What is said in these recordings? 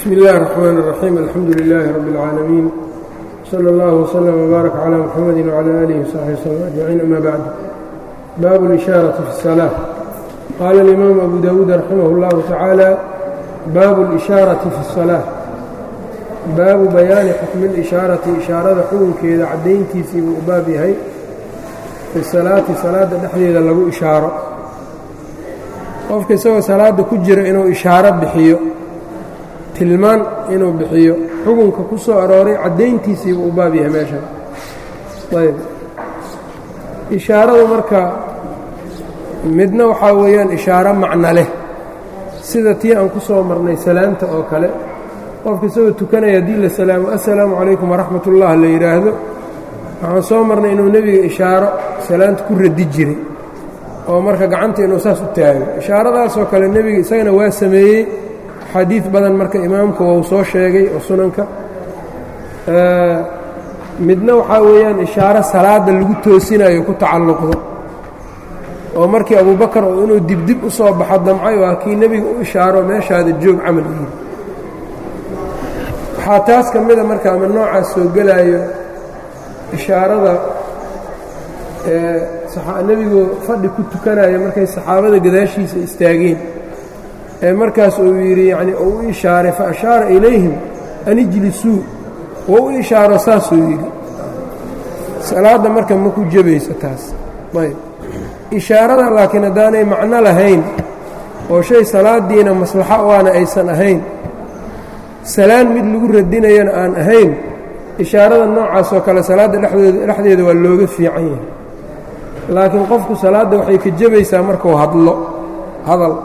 bsmi اllahi الرحmn الرaxيim alxamdu لilaahi rab اlcaalamiin slى اllah وslm وbaarak عlى mxamadi وعlى آlih وsaxbi وslm أجmaciin ama bacd baabu اlإشhaaraةi fi الصلاة qaala اlimaamu abu dawuud raximah اllahu tacaala baabu اlإشhaaraةi fi الصلاة baabu bayaani xukmi اlإشhaarati ishaarada xukunkeeda caddayntiisii buu u baab yahay fi salaati salaada dhexdeeda lagu ishaaro qofka isagoo salaada ku jira inuu ishaaro bixiyo tilmaan inuu bixiyo xukunka ku soo arooray caddayntiisiibuu u baab yahay meeshan ayb ishaaradu marka midna waxaa weeyaan ishaaro macno leh sida tii aan ku soo marnay salaamta oo kale qofka isagoo tukanaya haddii la salaamo assalaamu calaykum waraxmat ullah la yidhaahdo waxaan soo marnay inuu nebiga ishaaro salaanta ku radi jiray oo marka gacanta inuu saas u taago ishaaradaasoo kale nebiga isagana waa sameeyey xadiid badan marka imaamka wau soo sheegay oo sunanka midna waxaa weeyaan ishaaro salaada lagu toosinayo ku tacalluqdo oo markii abubakar oo inuu dibdib u soo baxo damcay waa kii nebiga u ishaaro meeshaada joog camal yihi waxaa taas ka mida marka ama noocaas soo gelaayo ishaarada nebigu fadhi ku tukanayo markay saxaabada gadaashiisa istaageen ee markaas uu yidhi yacni uu u ishaaray fa ashaara ilayhim an ijlisuu wou u ishaaro saasuu yidhi salaadda marka ma ku jebayso taas ayb ishaarada laakiin haddaanay macno lahayn oo shay salaadiina maslaxo waana aysan ahayn salaan mid lagu radinayana aan ahayn ishaarada noocaas oo kale salaadda dhexdooda dhexdeeda waa looga fiican yahay laakiin qofku salaadda waxay ka jebaysaa markuu hadlo hadal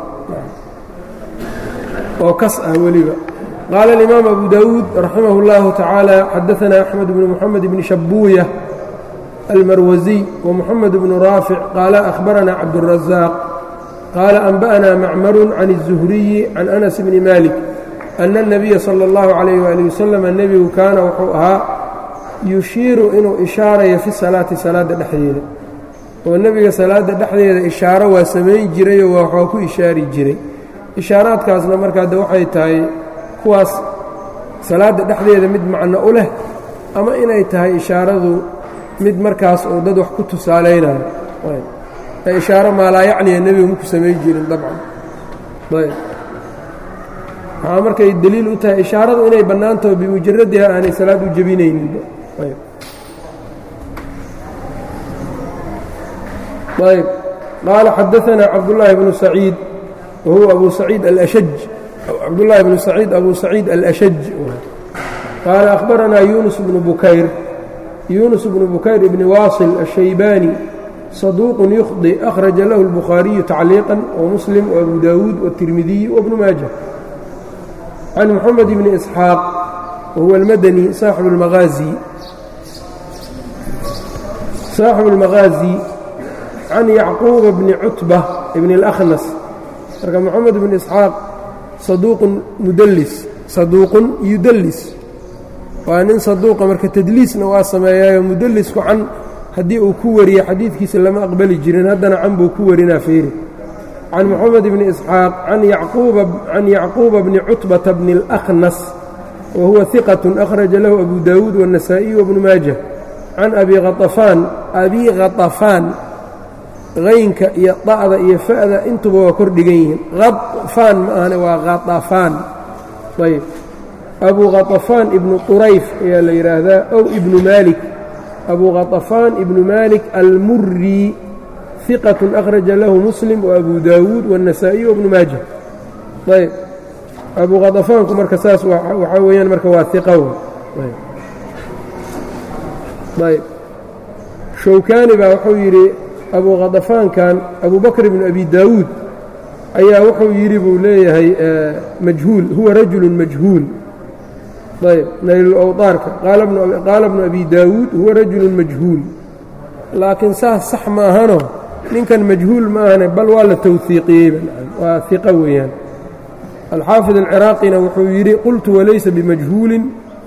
oo kas ah weliba qaala alimaam abu dawuud raximah اllahu tacaala xadaثana axmed bnu moxamed bni shabuuya almarwasiy wamuxamed bnu raafic qaala ahbarana cabdالrazaaq qaala anba'na macmaru can الzuhriyi can anas bni malik ana الnabiya salى اllahu عalayh wali wasalam nebigu kaana wuxuu ahaa yushiiru inuu ishaarayo fi salaati salaadda dhexdeeda oo nebiga salaadda dhexdeeda ishaaro waa samayn jirayoo waxaa ku ishaari jiray ishaaraadkaasna markaa de waxay tahay kuwaas salaadda dhexdeeda mid macno u leh ama inay tahay ishaaradu mid markaas uu dad wax ku tusaalaynayo ee ishaaro maalaayacniya nebigu maku samayn jirin dabcan ayb waxaa markay deliil u tahay ishaaradu inay bannaantaho bimujaradiha aanay salaad u jebinayninba ayb ayb qaala xadaanaa cabdullaahi bnu saciid whuwa abu saciid alashaj cabdullaahi bnu saciid abu saciid alashaj qaala ahbaranaa yunus bnu bukayr yunus bnu bukayr ibni waasil ashaybaani saduuqun yukhdi akhraja lahu اlbukhaariyu tacliiqan wamuslim waabu daawuud wاtirmidiyi wabnu maaja can moxamed bni isxaaq wahuwa almadani saaxibu اlmahaazi saaxibu اlmaghaazi can yacquuba bni cutba bni اlakhnas marka moxamed bn isxaaq saduuqun mudallis saduuqun yudallis waa nin saduuqa marka tadliisna waa sameeyaayo mudallisku can haddii uu ku wariyo xadiidkiisa lama aqbali jirin haddana can buu ku warinaa feeri can moxamed bni isxaaq can yacquuba bni cutbata bni اlأkhnas wa huwa hiqatun akhraja lahu abu daawuud wالnasaa'iy wabnu maaja can abi khaطafaan abi khaطafaan qaynka iyo da'da iyo fa'da intuba waa kor dhigan yihiin khaطfaan ma ahane waa khaطafaan ayb abu khaطafaan ibnu qurayf ayaa la yidhaahdaa ow ibnu maalik abu khaطafaan ibnu maalik almuri hiqaة akhraja lahu muslim وabu daawuud wالnasaa'iy wbnu maaja ayb abu khaطafaanku marka saas waxaa weeyaan marka waa hiqa ayb showkaani baa wuxuu yidhi abu khadafaankan abu bakr bn abi daawuud ayaa wuxuu yidhi buu leeyahay majhuul huwa rajulu majhuul ayb naylulawdaarka qaala bnu abi daawuud huwa rajulu majhuul laakiin saas sax ma ahano ninkan majhuul ma ahane bal waa la towhiiqiyeyba waa hiqa weeyaan alxaafid alciraaqina wuxuu yidhi qultu walaysa bimajhuulin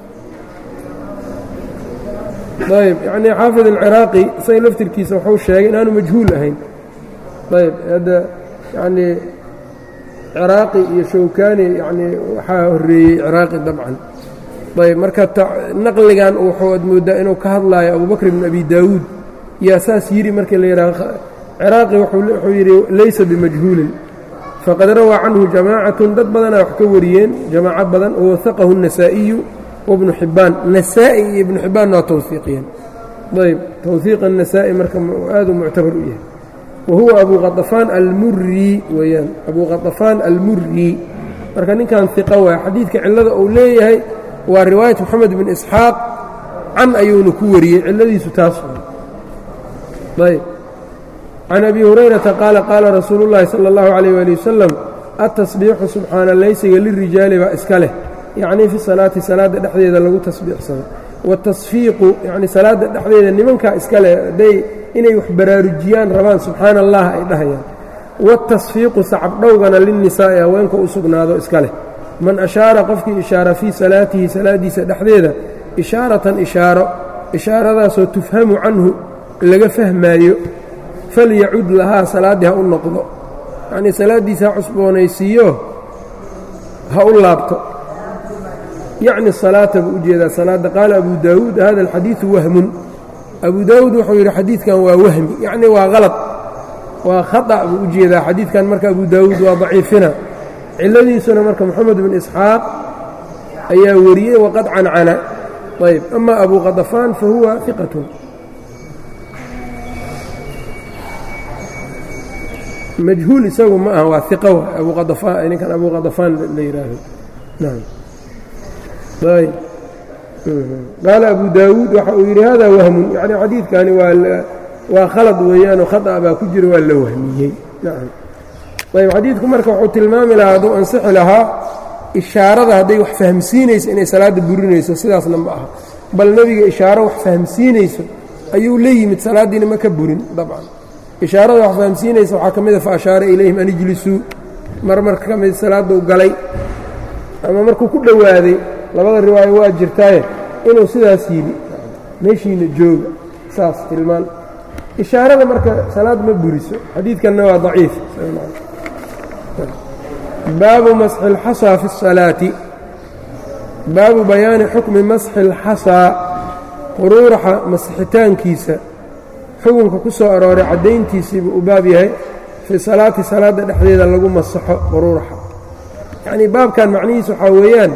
ayb yacnii xaafid alciraaqi isaga laftirkiisa wuxuu sheegay inaanu majhuul ahayn ayb hadda yacnii ciraaqi iyo shawkani yacnii waxaa horreeyey ciraaqi dabcan ayb marka naqligan wuxuuad mooddaa inuu ka hadlaayo abubakr ibn abi daawuud yaa saas yidhi markii la yidhaha ciraaqi wuxuu yidhi laysa bimajhuulin faqad rawaa canhu jamaacatun dad badanaa wax ka wariyeen jamaaco badan wawahaqahu النasaa'iyu wabnu xibbaan nasaa'i iyo ibnu xibbaanna waa towhiiqiyeen ayb towhiiq النasaa'i marka aaduu muctabar u yahay wa huwa abu qaطafaan almurri weeyaan abu qaطafaan almurri marka ninkan hiqa waay xadiidka cillada uu leeyahay waa riwaayat moxamed bin isxaaq can ayuuna ku wariyey cilladiisu taas ayb can abi hurayrata qaala qaala rasuulu llaahi sala allahu calayh waali wasalam atasbiixu subxaana laysiga lirijaali baa iska leh yacnii fi salaati salaadda dhexdeeda lagu tasbiixsado waatasfiiqu yacni salaadda dhexdeeda nimankaa iska leh hadday inay wax baraarujiyaan rabaan subxaana allah ay dhahayaan waatasfiiqu sacabdhowgana linnisaa'i haweenka u sugnaado iska leh man ashaara qofkii ishaara fii salaatihi salaaddiisa dhexdeeda ishaaratan ishaaro ishaaradaasoo tufhamu canhu laga fahmaayo falyacud lahaa salaaddii ha u noqdo yacnii salaaddiisa ha cusboonaysiiyo ha u laabto yacni salaata buu u jeedaa salaadda qaala abu daawuud hada alxadiidu wahmun abu daawuud wuxuu yidhi xadiidkan waa wahmi yacni waa qalad waa khata' buu u jeedaa xadiidkan marka abu daawuud waa daciifina cilladiisuna marka moxamed bin isxaaq ayaa wariyey waqad cancana ayb ama abu qadafaan fa huwa iqatun majhuul isagu ma aha waa iqa wa abu qadafaan ninkan abu qadafaan la yidhaahdo naam ayb qaala abu daawuud waxa uu yidhi hada wahmun yacni xadiidkani waa waa khalad weeyaanoo khata baa ku jira waa la wahmiyey nacam ayb xadiidku marka wuxuu tilmaami lahaa hadduu ansixi lahaa ishaarada hadday wax fahamsiinayso inay salaadda burinayso sidaasna ma aha bal nebiga ishaaro wax fahamsiinayso ayuu la yimid salaaddiina ma ka burin dabcan ishaarada wax fahamsiinaysa waxaa ka mid a fa ashaara ilayhim an ijlisuu mar marka ka mid salaaduu galay ama markuu ku dhowaaday labada riwaayo waa jirtaaye inuu sidaas yidhi meeshiina jooga saas tilmaan ishaarada marka salaad ma buriso xadiidkanna waa daciif baabu masxi اlxasaa fi الsalaati baabu bayaani xukmi masxi اlxasaa quruuraxa masixitaankiisa xukunka ku soo arooray caddayntiisiibuu u baab yahay fii salaati salaadda dhexdeeda lagu masaxo quruuraxa yacnii baabkan macnihiisa waxaa weeyaan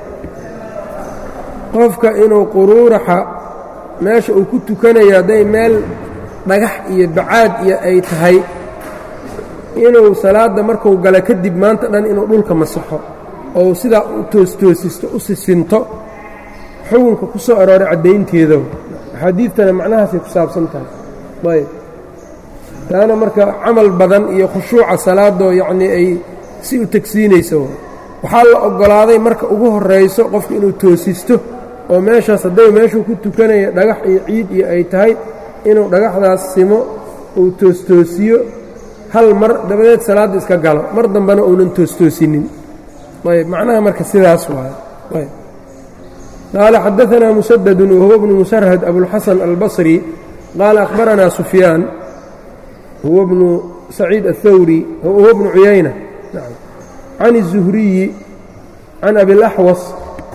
qofka inuu quruuraxa meesha uu ku tukanayo hadday meel dhagax iyo bacaad iyo ay tahay inuu salaadda markuu gala kadib maanta dhan inuu dhulka masaxo oo sidaa u toostoosisto u sisinto xukunka ku soo arooray caddaynteeda axaadiidtana macnahaasay ku saabsan tahay ayb taana marka camal badan iyo khushuuca salaadoo yacnii ay si u tegsiinayso waxaa la oggolaaday marka ugu horrayso qofka inuu toosisto oo meeshaas hadday meeshuu ku tukanaya dhagax iyo ciid iyo ay tahay inuu dhagaxdaas simo uu toostoosiyo hal mar dabadeed salaadda iska galo mar dambena uunan toostoosinin ayb macnaha marka sidaas waayo ayb qaala xadaanaa musadadun wahuwa bnu musarhad abulxasan albasri qaala akhbaranaa sufyaan huwa bnu saciid aلthawri huwa bnu cuyayna can الzuhriyi can abilaxwas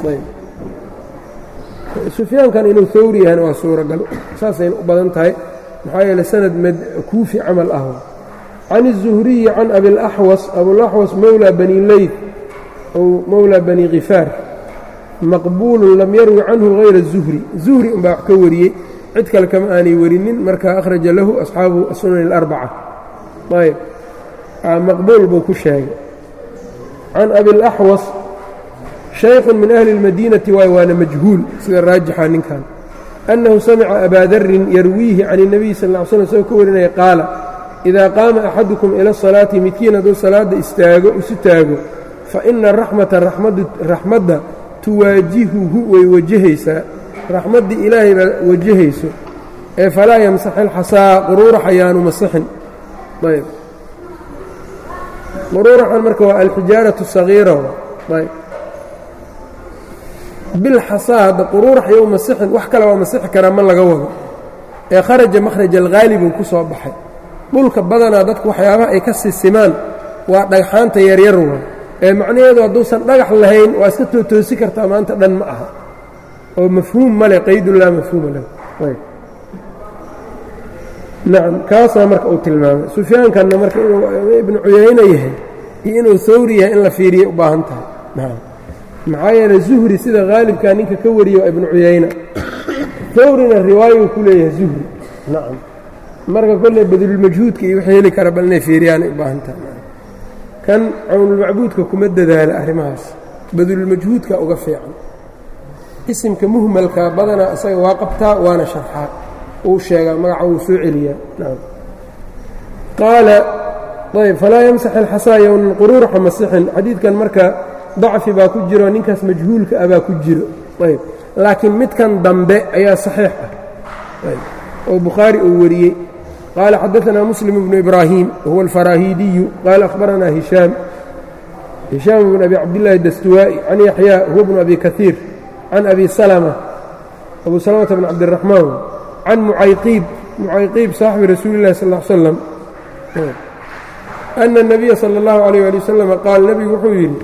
sufyaankan inuu hawri yahayna waa suuragal saasayna u badan tahay maxaa yeele sanad kuufi camal ah can الzuhriyi can abilaxwas abulaxwas mowlى bani leyd ow mowlى bani khifaar maqbuulu lam yarwi canhu hayra الzuhri zuhri unbaa wax ka wariyey cid kale kama aanay warinin marka akhraja lahu asxaabu sunan اlarbaca ayb maqbuul buu ku sheegay can abilaxwas shaykhun min ahli اlmadiinati waay waana majhuul sida raajixa ninkan annahu samica abaa darin yarwiihi can الnabiy sal ll ly slm isagoo ka warinaya qaala idaa qaama axadukum ila asalaati midkiin hadduu salaadda istaago isu taago fa ina araxmata raxmadda tuwaajihuhu way wajahaysaa raxmaddii ilaahay baa wajahayso ee falaa yamsax ilxasaa quruurax ayaanu masixin ayb quruuraxan marka waa alxijaaratu sagiira ayb bilxasaa hadda quruurax iyo u masixin wax kale waa masixi karaa ma laga wado ee kharaja makhraj alghaalibuu ku soo baxay dhulka badanaa dadku waxyaabaha ay ka sisimaan waa dhagxaanta yaryar wa ee macnaheedu hadduusan dhagax lahayn waa iska tootoosi kartaa maanta dhan ma aha oo mafhuum ma leh qaydun laa mafhuuma leh nacam kaasaa marka uu tilmaamay sufyaankanna marka inuu ibnu cuyayna yahay iyo inuu hawri yahay in la fiiriyay u baahan tahay nacam maxaa yeelay zuhri sida haalibkaa ninka ka wariye waa ibnu cuyayna hawrina riwaayuu ku leeyahay zuhri nacam marka kolley badlulmajhuudka iyo wixii heli kara bal inay fiiriyaanay u baahan tahay kan cawnulmacbuudka kuma dadaala arrimahaas badlulmajhuudka uga fiican isimka muhmalka badanaa isaga waa qabtaa waana sharxaa uu sheegaa magaca wuu soo celiyaa nacam qaala ayb falaa yamsax alxasaa yownan quruuraxa masixin xadiidkan marka dacfi baa ku jiro ninkaas majhuulka ah baa ku jiro ayb laakiin midkan dambe ayaa saxiix ah ayb oo bukhaari uu wariyey qaala xadaanaa muslim bnu ibraahim wahuwa alfaraahiidiyu qaala akhbaranaa hishaam hishaam bn abi cabdillaahi dastuwaa'i can yaxyaa huwa bnu abi kaiir can abi salma abu salamata bn cabdiraxmaan can mucayqiib mucayqiib saaxibi rasuuli illahi sal l slam ana الnabiya salى اllahu alayh ali wasalam qaal nebigu wuxuu yidhi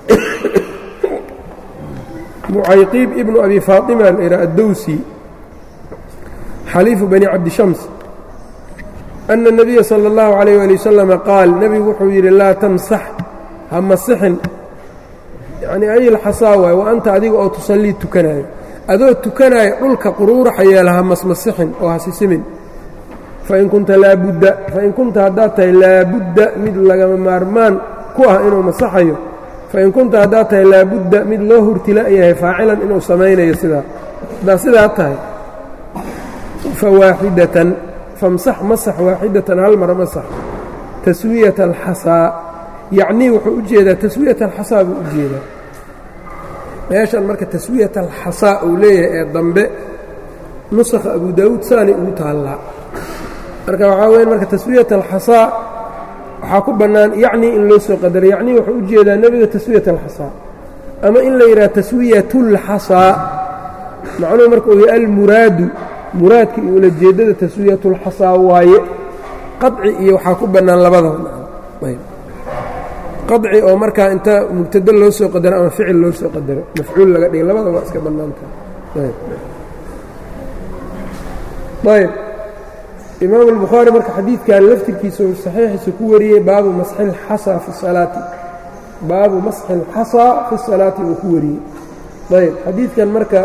mucayqiib ibnu abi faatima layha addowsi xaliifu bani cabdishams ana الnabiya salى اllahu alayh ali wasalam qaal nebigu wuxuu yidhi laa tamsax ha masixin yacnii ayilxasaa waay wa anta adiga oo tusallii tukanaayo adoo tukanaayo dhulka quruuraxa yeela ha masmasixin oo ha sisimin fain kunta laabudda fain kunta haddaad tahay laabudda mid lagama maarmaan ku ah inuu masaxayo fain kunta haddaad tahay laabudda mid loo hurtila yahay faacilan inuu samaynayo sidaa haddaad sidaa tahay fawaaxidatan famsax masax waaxidatan hal mara masax taswiyata alxasaa yacnii wuxuu u jeedaa taswiyata alxasaa buu u jeedaa meeshan marka taswiyat alxasaa uu leeyahay ee dambe nusakha abu daawuud saanay ugu taallaa marka waxaa weya marka taswiyat alxasaa waxaa ku bannaan yacnii in loo soo qadaro yacnii wuxuu u jeedaa nebiga taswiyat alxasaa ama in la yidhaha taswiyatulxasaa macnuhu marka uu yahay almuraadu muraadka iyo ulajeeddada taswiyatulxasaa waaye qaci iyo waxaa ku bannaan labadaba qaci oo markaa inta mubtado loo soo qadaro ama ficil loo soo qadaro mafcuul laga dhiga labada waa iska bannaanta ayb imaam albukhaari marka xadiidkan laftirkiisa uu saxiixiisa ku wariyey baabu masxi اlxasaa fi salaati baabu masxi اlxasaa fi salaati uu ku wariyey ayb xadiidkan marka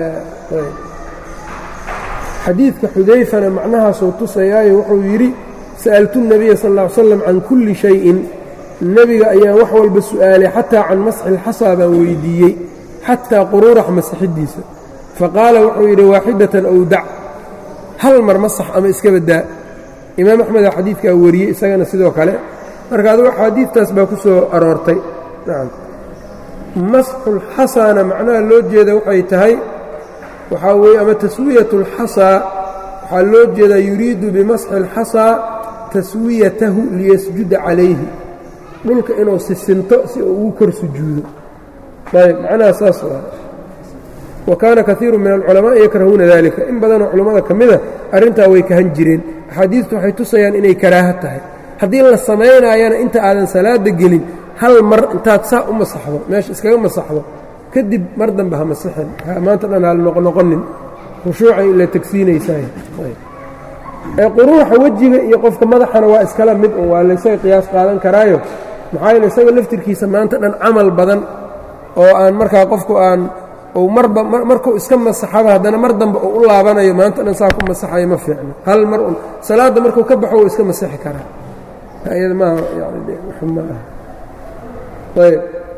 xadiidka xudayfana macnahaasuu tusayaayo wuxuu yidhi sa'altu الnabiya sal ا ly slam can kulli shayin nebiga ayaan wax walba su'aalay xataa can masxi اlxasaa baan weydiiyey xataa quruurax masaxidiisa faqaala wuxuu yidhi waaxidatan ow dac hal mar masax ama iska badaa imaam axmeda xadiidkaa wariyey isagana sidoo kale marka adugu axaadiidtaas baa ku soo aroortay nacam masxulxasaana macnaha loo jeeda waxay tahay waxaa weeye ama taswiyat اlxasaa waxaa loo jeedaa yuriidu bimasxi اlxasaa taswiyatahu liyasjuda calayhi dhulka inuu sisinto si uu ugu kor sujuudo ayb macnaha saas waa wa kaana kaiiru min alculamaa'i yakrahuuna dalika in badanoo culammada ka mida arrintaa way kahan jireen axaadiistu waxay tusayaan inay karaaha tahay haddii la samaynaayana inta aadan salaada gelin hal mar intaad saa u masaxdo meesha iskaga masaxdo kadib mar dambe ha masixin maanta dhan hal noqnoqonin khushuucay ila tegsiinaysaay ee quruuxa wejiga iyo qofka madaxana waa iskala mid un waa laysaga qiyaas qaadan karaayo maxaa yeele isaga laftirkiisa maanta dhan camal badan oo aan markaa qofku aan uu marba markuu iska masaxaba haddana mar dambe uu u laabanayo maanta dhan saa ku masaxayo ma fiicno hal mar un salaadda markuu ka baxo wuu iska masixi karaa iyada maaha yani ma aha ayb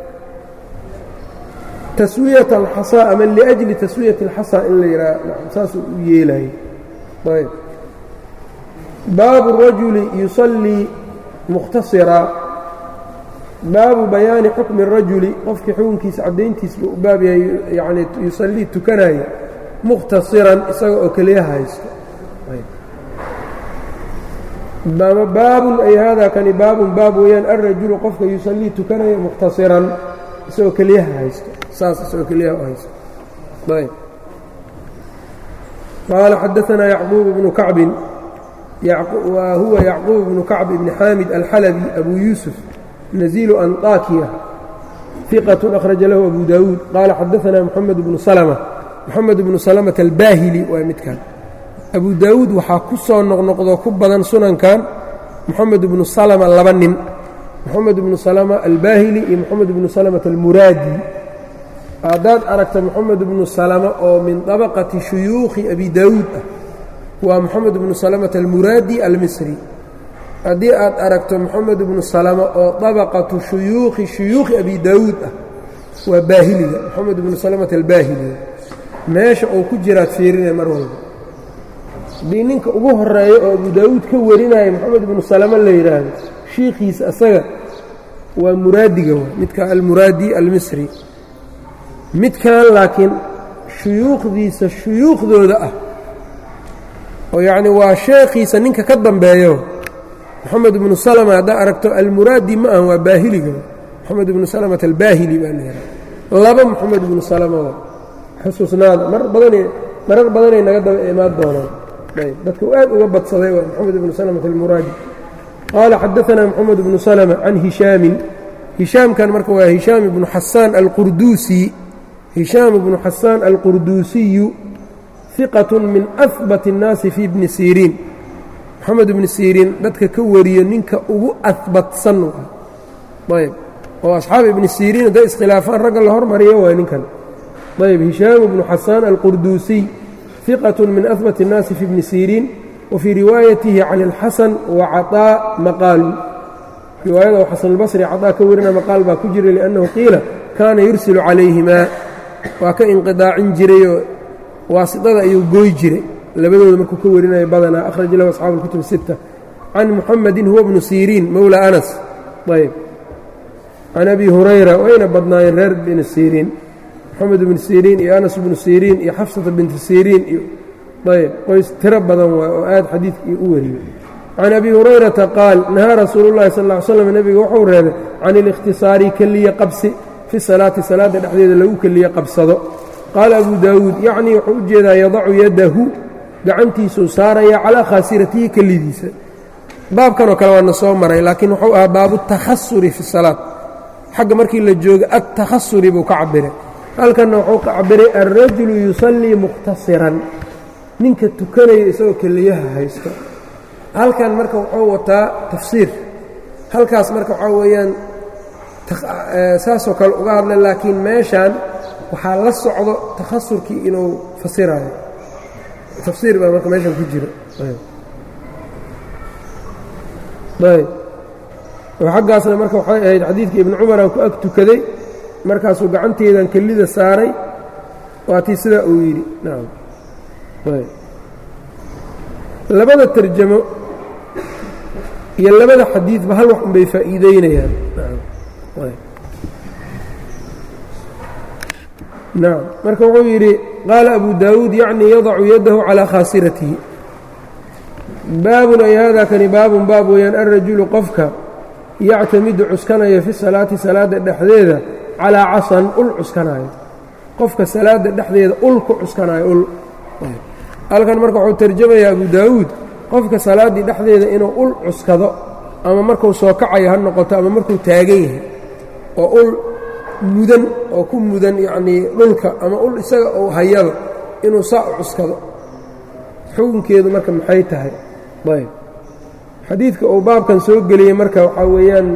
taswiyat alxasaa ama liajli taswiyati alxasaa in la yidhaha saasuu u yeelayo ayb baabu الrajuli yusallii mukhtasira baabu bayaani xukmi الrajuli qofkii xukunkiisa caddayntiis buu u baab yahay yani yusallii tukanaya mukhtasiran isaga oo keliya haysto baabun ay hada kani baabun baab weeyaan alrajulu qofka yusallii tukanaya mukhtasiran isagoo keliyaha haysto saas isagoo keliyaha u haysto ayb qaala xadaanaa yacquub bnu kacbin wa huwa yacquub bnu kacb ibni xaamid alxalabi abu yuusuf naziilu anطakiya ثiqة أkhraja lahu abu dawuud qaala xadaثna mxamed bnu slmة moxamed bnu salmة albaahili waa midkan abu daawuud waxaa ku soo noqnoqdo ku badan sunankan moxamed bnu salma laba nin moxamed bnu salma albaahili iyo moxamed bnu salmة almuraadi haddaad aragta moxamed bnu salma oo min طabaqati shuyuukhi abi daawuud ah waa moxamed bnu salmة almuraadi almisri haddii aad aragto moxamed bnu salama oo dabaqatu shuyuukhi shuyuukhi abi daawuud ah waa baahiliga moxamed bnu salamata albaahiliga meesha uu ku jiraad fiirinaya mar walba haddii ninka ugu horeeyo oo abu daawuud ka warinaya moxamed bnu salama la yidhaahdo shiikhiisa asaga waa muraadiga w midka almuraadi almisri midkan laakiin shuyuukhdiisa shuyuukhdooda ah oo yacni waa sheekhiisa ninka ka dambeeyo moxamed bnu salma haddaa aragto almuraadi ma aha waa baahiliga moxamed bnu salmata albaahili baa layihaha laba moxamed bnu salma xusuusnaada mar badan marar badanay naga daba imaan doonaan ayb dadka aad uga badsaday waa moxamed bnu salmata almuraadi qaala xadaثna moxamed bnu salma can hishaamin hishaamkan marka waa hishaam ibnu xasaan alqurduusi hishaam ibnu xasaan alqurduusiyu hiqaة min ahbat الnaasi fi bni siriin moxamed ibni siriin dadka ka wariyo ninka ugu ahbatsan ayb oo asxaab ibni siriin hadday iskhilaafaan ragga la hormariyo waay ninkan ayb hishaam ibnu xasaan alqurduusiy hiqaة min ahbat الnaasi fi bni siriin wa fii riwaayatihi can اlxasan wa caطaa maqaalu riwaayada oo xasanulbasri caطaa ka warina maqaal baa ku jira liannahu qiila kaana yursilu calayhimaa waa ka inqidaacin jirayoo waasidada ayuu gooy jiray labadooda markuu ka warinayo badanaa akhraj lahu asxaabu اlkutub الsitta can muxamedin huwa bnu siriin mowla anas ayb can abi hurayra wayna badnaayeen reer bni siriin moxamed bnu siriin iyo anas bnu siriin iyo xafsata binti siriin iyo ayb qoys tiro badan waay oo aad xadiidkii u wariyey can abi hurayrata qaal nahaa rasuulu llahi sal ll ly slam nebiga wuxuu reebay can اlikhtisaari keliya qabsi fi salaati salaadda dhexdeeda lagu keliya qabsado qaala abu daawuud yacnii wuxuu u jeedaa yadacu yadahu gacantiisuu saaraya calaa khaasiratihi kelidiisa baabkanoo kale waana soo maray laakiin wuxuu ahaa baabu takhasuri fi salaad xagga markii la jooga adtakhasuri buu ka cabiray halkanna wuxuu ka cabiray alrajulu yusallii mukhtasiran ninka tukanaya isagoo keliyaha haysto halkan marka wuxuu wataa tafsiir halkaas marka waxaa weeyaan saasoo kale uga hadla laakiin meeshan waxaa la socdo takhasurkii inuu fasirayo tafsiir baa marka meeshan ku jiro ayb oo xaggaasna marka waxay ahayd xadiidkii ibnu cumaraan ku ag tukaday markaasuu gacanteedan kelida saaray waatii sidaa uu yidhi nacam ayb labada tarjamo iyo labada xadiidba hal wax unbay faa'iideynayaan nacam marka wuxuu yidhi qaala abu daawuud yacnii yadacu yadahu calaa khaasiratihi baabun ay haadaa kani baabun baab weeyaan alrajulu qofka yactamidu cuskanaya fi salaati salaadda dhexdeeda calaa casan ul cuskanayo qofka salaadda dhexdeeda ul ku cuskanayo ul halkan marka wuxuu tarjamayaa abu daawuud qofka salaaddii dhexdeeda inuu ul cuskado ama markuu soo kacayo ha noqoto ama markuu taagan yahay oo ul mudan oo ku mudan yacnii dhulka ama ul isaga uu hayaba inuu saa u cuskado xukunkeedu marka maxay tahay ayb xadiidka uu baabkan soo geliyey marka waxaa weeyaan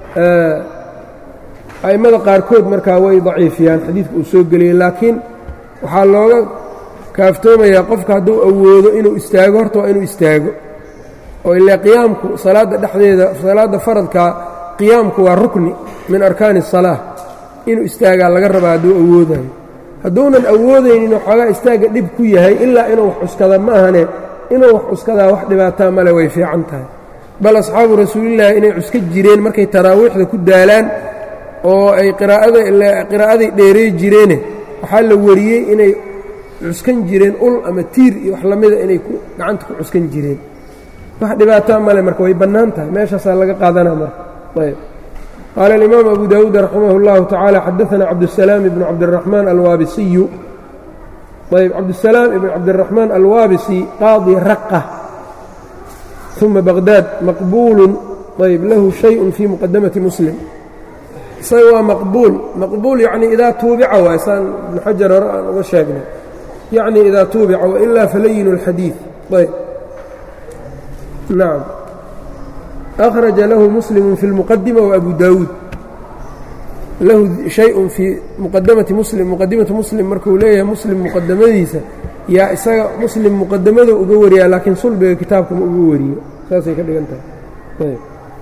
a'immada qaarkood markaa way daciifiyaan xadiidka uu soo geliyey laakiin waxaa looga kaaftoomayaa qofka hadduu awoodo inuu istaago horta waa inuu istaago oo ilaa qiyaamku salaadda dhexdeeda salaadda faradkaa qiyaamku waa rukni min arkaani الsalaa inuu istaagaa laga rabaa hadduu awoodayo hadduunan awoodaynin waxoogaa istaagga dhib ku yahay ilaa inuu wax cuskada ma ahane inuu wax cuskadaa wax dhibaataa male way fiican tahay bal asxaabu rasuulillaahi inay cuska jireen markay taraawiixda ku daalaan oo ay qiraa'aday dheerey jireene waxaa la wariyey inay cuskan jireen ul ama tiir iyo wax lamida inay gacanta ku cuskan jireen wax dhibaataa male marka way bannaan tahay meeshaasaa laga qaadanaa marka ayb qaala alimaam abu daawuud raximah اllahu tacaala xadaana cabdusalaam ibnu cabdiraxmaan alwaabisiyu ayb cabdusalaam ibn cabdiraxmaan alwaabisi qaadi raqa uma baqdaad maqbuulun ayb lahu shayءun fii muqadamati muslim isaga waa maqbuul maqbuul yacni idaa tuubica waay saan ibnu xajar hore aan uga sheegnay yacni idaa tuubica wailaa falayinu اlxadiid ayb nacam akhraja lahu muslimu fi اlmuqadima waabu daawuud lahu shayءun fii muqadamati muslim muqadimatu muslim markuu leeyahay muslim muqadamadiisa yaa isaga muslim muqadamada uga wariyaa laakiin sulbiga kitaabkama uga wariyo saasay ka dhigan tahay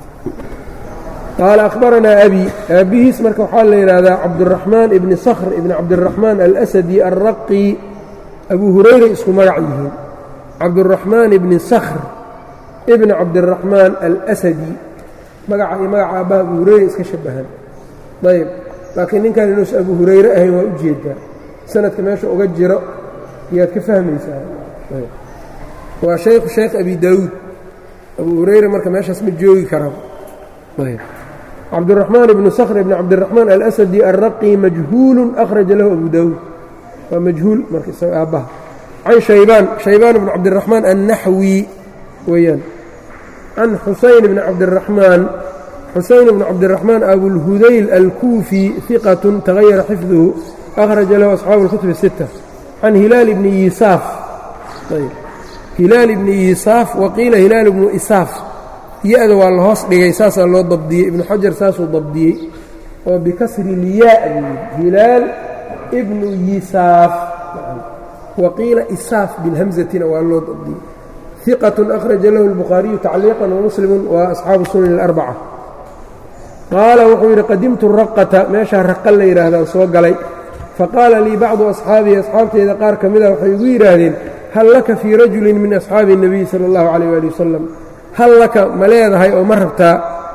qaala akhbaranaa abi aabbihiis marka waxaa la yidhaahdaa cabduraxmaan ibni sakhr ibni cabdiraxmaan alasadi alraqi abuu hurayra isku magac yihiin cabduraxmaan ibni sakhr ibni cabdiraxmaan alasadi magaca iyo magaca aabbaha abuu hurayra iska shabahan ayb laakiin ninkan inuusan abuu hurayre ahayn waa u jeedaa sanadka meesha uga jiro yaad ka fahmaysaa waa shaykhu shaykh abi daawuud abuu hurayra marka meeshaas ma joogi karaa cabdiraxmaan ibnu sakhr ibni cabdiraxmaan alasadi alraqi majhuulun akhraja lahu abu daawuud waa majhuul marka isaga aabbaha can shaybaan shaybaan ibni cabdiraxmaan annaxwi weeyaan can xusayn ibni cabdiraxmaan xusayn ibni cabdiraxmaan abulhudayl alkuufi hiqatun tagayara xifduhu akhraja lahu asxaabu اlkutub الsita can hilaal ibni yisaaf hilaal ibni yisaaf waqiila hilaal ibnu isaaf ya-da waa la hoos dhigay saasaa loo dabdiyey ibnu xajar saasuu dabdiyey oo bikasri lyaa buu hilaal ibnu yisaaf waqiila isaaf bilhamzatina waa loo dabdiyey hiqatun akhraja lahu اlbukhaariyu tacliiqan wamuslimu waa asxaabu sunan اlarbaca qaala wuxuu yidhi qadimtu raqata meeshaa raqa la yidhaahdaan soo galay faqaala lii bacdu asxaabii asxaabteyda qaar ka mida waxay igu yidhaahdeen hal laka fii rajulin min asxaabi الnabiy sala اllahu calayh ali wasalam hal laka ma leedahay oo ma rabtaa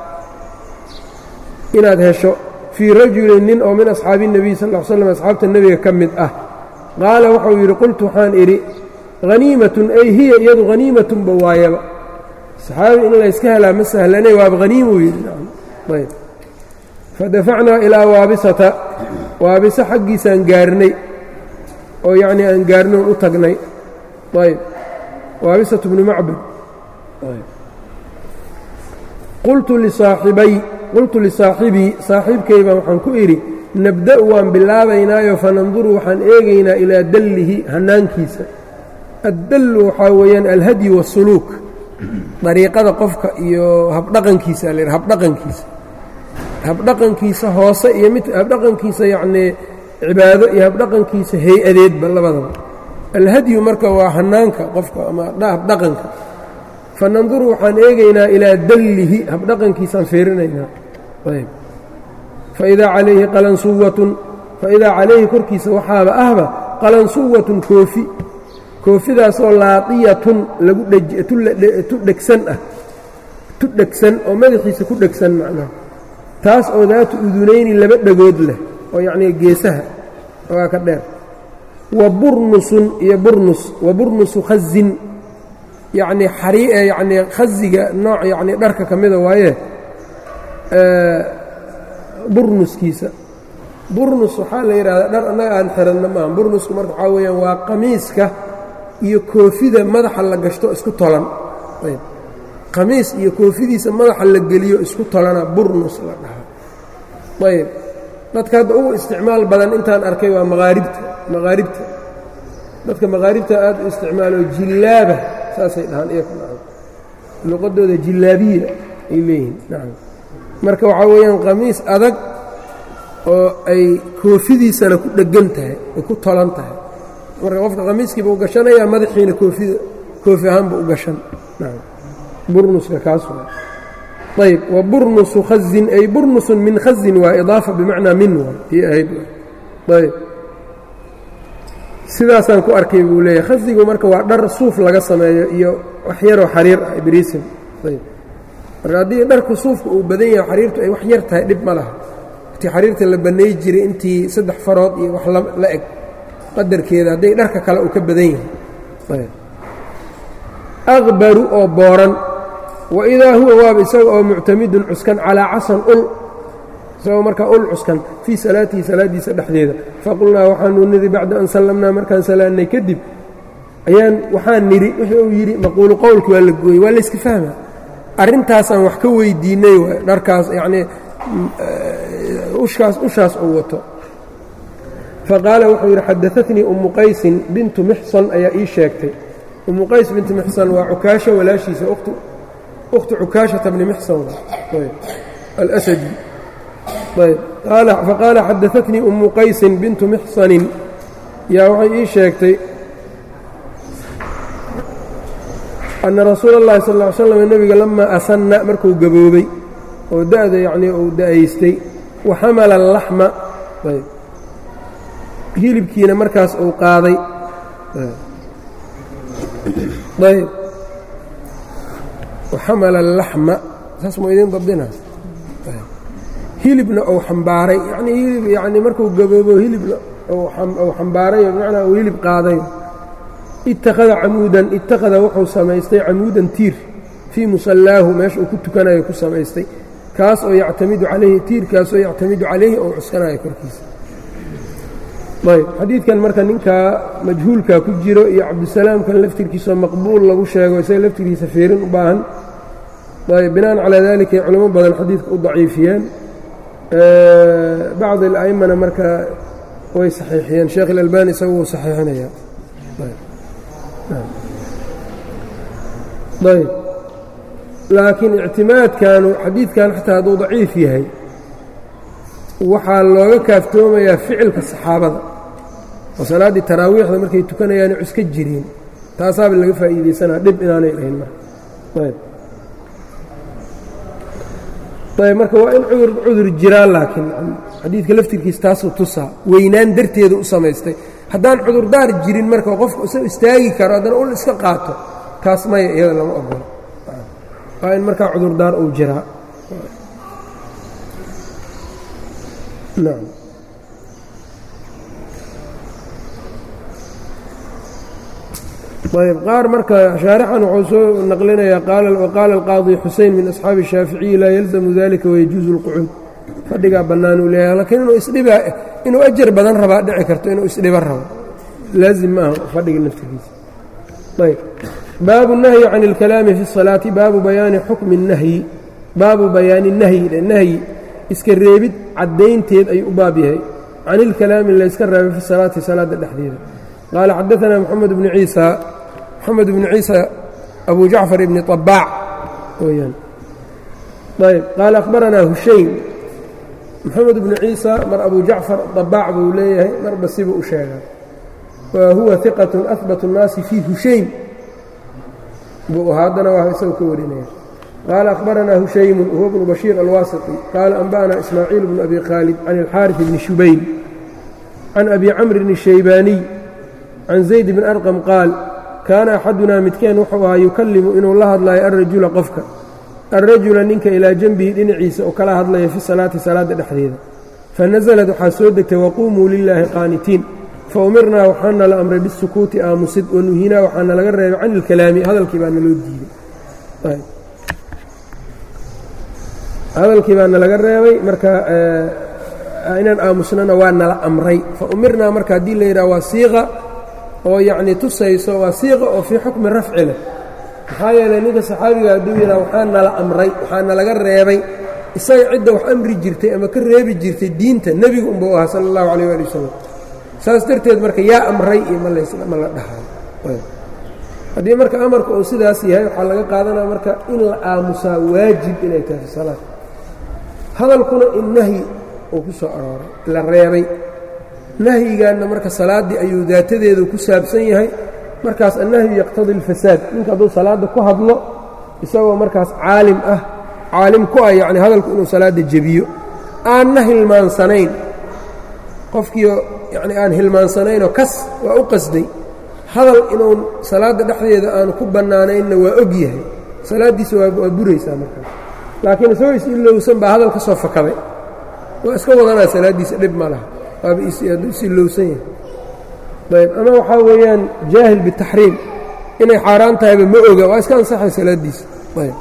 inaad hesho fii rajulin nin oo min asxaabi الnabiy sal ll slam asxaabta nebiga ka mid ah qaala wuxuu yidhi qultu waxaan idhi haniimatun ay hiya iyadu haniimatunba waayaba saxaabi in layska helaa ma sahlanay waaba haniimuu yidhi ayb fadafacnaa ilaa waabisata waabisa xaggiisaan gaarnay oo yacnii aan gaarnoon u tagnay ayb waabisatu bnu macbad qultu lisaaxibay qultu lisaaxibii saaxiibkay baan waxaan ku idhi nabda'u waan bilaabaynaayo fananduru waxaan eegaynaa ilaa dallihi hannaankiisa addallu waxaa weeyaan alhadyi waasuluuk dariiqada qofka iyo habdhaqankiisa la yidha habdhaqankiisa habdhaqankiisa hoose iyo mid habdhaqankiisa yacnii cibaado iyo habdhaqankiisa hay-adeedba labadaba alhadyu marka waa hannaanka qofka ama habdhaqanka fananduru waxaan eegaynaa ilaa dallihi habdhaqankiisaan fiirinaynaa ayb faidaa calayhi qalansuwatun faidaa calayhi korkiisa waxaaba ahba qalansuwatun koofi koofidaasoo laaqiyatun lagu tu dhegsan ah tu dhegsan oo madaxiisa ku dhegsan macnaha taas oo daatu udunayni laba dhagood leh oo yacnii geesaha ogaa ka dheer wa burnusun iyo burnus wa burnusu khazin yacnii xarii yacnii khaziga nooc yacnii dharka ka mida waaye burnuskiisa burnus waxaa la yidhahdaa dhar annaga aan xiranno maaha burnusku marka waxaa weeyaan waa qamiiska iyo koofida madaxa la gashto isku tolan ayb qamiis iyo koofidiisa madaxa la geliyo isku tolana burnus la dhahaa ayb dadka hadda ugu isticmaal badan intaan arkay waa maqaaribta maqaaribta dadka maqaaribta aad u isticmaalo jillaaba saasay dhahaan iyaku nacam luqadooda jillaabiya ay leeyihiin nacam marka waxaa weeyaan qamiis adag oo ay koofidiisana ku dheggan tahay ay ku tolan tahay marka qofka qamiiskiiba u gashanayaa madaxiina koofida koofi ahaanba u gashan nacam burnuska kaas waa ayb wa burnusu khazin ay burnusun min khazin waa idaafa bimacnaa min waa ii ahayd ayb sidaasaan ku arkay buu leeyahay khazigu marka waa dhar suuf laga sameeyo iyo wax yaroo xariir ah ibriisim ayb marka haddii dharku suufka uu badan yahay xariirtu ay wax yar tahay dhib ma laha intii xariirta la banay jiray intii saddex farood iyo wax la eg qadarkeeda hadday dharka kale uu ka badan yahay aqbaru oo booran wa idaa huwa waaba isaga oo muctamidun cuskan calaa casan ul isagoo markaa ul cuskan fii salaatihi salaaddiisa dhexdeeda faqulnaa waxaanu nidhi bacda an sallamnaa markaan salaannay kadib ayaan waxaan nidhi wuxuu uu yidhi maquulu qowlki waa la gooyey waa layska fahma arrintaasaan wax ka weydiinnay waay dharkaas yacnii ushaas ushaas uu wato faqaala wuxuu yidhi xadaatnii ummu qaysin bintu mixsan ayaa ii sheegtay ummu qays bintu mixsan waa cukaasho walaashiisa ukhtu cukaashata bni mixsan alasadi ayb faqaala xadaatnii ummu qaysin bintu mixsanin yaa waxay ii sheegtay anna rasuula اllahi sal ll ly slam nebiga lamaa asanna markuu gaboobay oo da'da yacnii uu da'aystay wa xamala alaxma ayb hilibkiina markaas uu qaaday ayb waxamala alaxma saas mu idiin dabdina hilibna uu xambaaray yanii hilib yani markuu gaboobo hilibna uu xambaaray bimacnaa uu hilib qaaday ittakhada camuudan ittakhada wuxuu samaystay camuudan tiir fii musallaahu meesha uu ku tukanayo ku samaystay kaas oo yactamidu calayhi tiirkaasoo yactamidu calayhi oo cuskanayo korkiisa ayb xadiidkan marka ninkaa majhuulkaa ku jiro iyo cabdisalaamkan laftirkiisao maqbuul lagu sheego isaga laftirkiisa fiirin u baahan ayb binaan calaa dalika ay culamo badan xadiidka u daciifiyeen bacd ala'immana marka way saxiixiyeen sheekh ilalbani isagu wuu saxiixinaya ayb laakiin ictimaadkanu xadiidkan xataa hadduu daciif yahay waxaa looga kaaftoomayaa ficilka saxaabada oo salaaddii taraawiixda markay tukanayaana cuska jireen taasaaba laga faa'iidaysanaa dhib inaanay dhahin marka ayb ayb marka waa in cudur cudur jiraa laakiin xadiidka laftirkiisa taasuu tusaa weynaan darteedu u samaystay haddaan cudurdaar jirin marka qofku isagoo istaagi karo haddana ul iska qaato kaas maya iyada lama ogolo waa in markaa cudurdaar uu jiraa nacam ayb qaar marka shaarixan wuxuu soo naqlinayaa waqaala alqaadi xusein min asxaabi الshaaficiyi laa yalzamu dalika wayajuuzu اlqucuud fadhigaa bannaan uu leeyahay lakiin inuu isdhiba inuu ajar badan rabaa dhici karto inuu isdhiba rabo laazim maaha fadhiga naftigiisa ayb baabu الnahyi can اlkalaami fi الsalaati baabu bayaani xukmi الnahyi baabu bayaani nahyi nahyi iska reebid caddaynteed ayuu u baab yahay can ilkalaami layska reebay fi salaati salaadda dhexdeeda qaala xadaanaa moxamed bnu ciisa moxamed bnu ciisa abu jacfar ibni طabaac weyaan ayb qaala akhbaranaa hushayn moxamed bnu ciisa mar abu jacfar طabaac buu leeyahay marba sibuu u sheegaa wa huwa iqat ahbat الnaasi fii hushayn buu haddana waa isagu ka warinaya qaala akhbaranaa hushaymu huwa bnu bashiir alwaasiti qaala anba'ana ismaaciil bnu abi khaalid can ilxaariث bni shubayl can abi camrin الshaybaaniy can zayd bn arqam qaal kaana axadunaa midkeen wuxuu ahaa yukallimu inuu la hadlayo alrajula qofka alrajula ninka ilaa janbihi dhinaciisa oo kala hadlaya fi salaati salaadda dhexdeeda fanasalad waxaa soo degtay waquumuu lilaahi qaanitiin faumirnaa waxaana la amray bisukuuti aamusid wanuhinaa waxaana laga reebay can ilkalaami hadalkii baana loo diiday hadalkii baana laga reebay marka inaan aamusnana waa nala amray fa umirnaa marka haddii la yidhaha waa siiqa oo yacnii tusayso waa siiqa oo fii xukmi rafci leh maxaa yeelay ninka saxaabiga hadduu yidhaha waxaa nala amray waxaana laga reebay isaga cidda wax amri jirtay ama ka reebi jirtay diinta nebigu unba u ahaa sala allahu calayh waali wasalam saas darteed marka yaa amray iyo ma la dhahayo haddii marka amarka uu sidaas yahay waxaa laga qaadanaya marka in la aamusaa waajib inay tahay fi salaad hadalkuna in nahyi uu ku soo arooray la reebay nahyigaanna marka salaaddii ayuu daatadeedu ku saabsan yahay markaas annahyu yaqtadi اlfasaad ninka hadduu salaadda ku hadlo isagoo markaas caalim ah caalim ku ah yacni hadalku inuu salaadda jebiyo aanna hilmaansanayn qofkiio yacni aan hilmaansanaynoo kas waa u qasday hadal inuu salaadda dhexdeeda aanu ku bannaanaynna waa og yahay salaaddiisa waa buraysaa markaas laakiin isagoo is-ilowsan baa hadal ka soo fakaday waa iska wadanaa salaaddiisa dhib ma laha waaba is-ilowsan yahay ayb ama waxaa weeyaan jaahil bitaxriim inay xaaraan tahayba ma oga waa iska ansaxay salaaddiisa ayb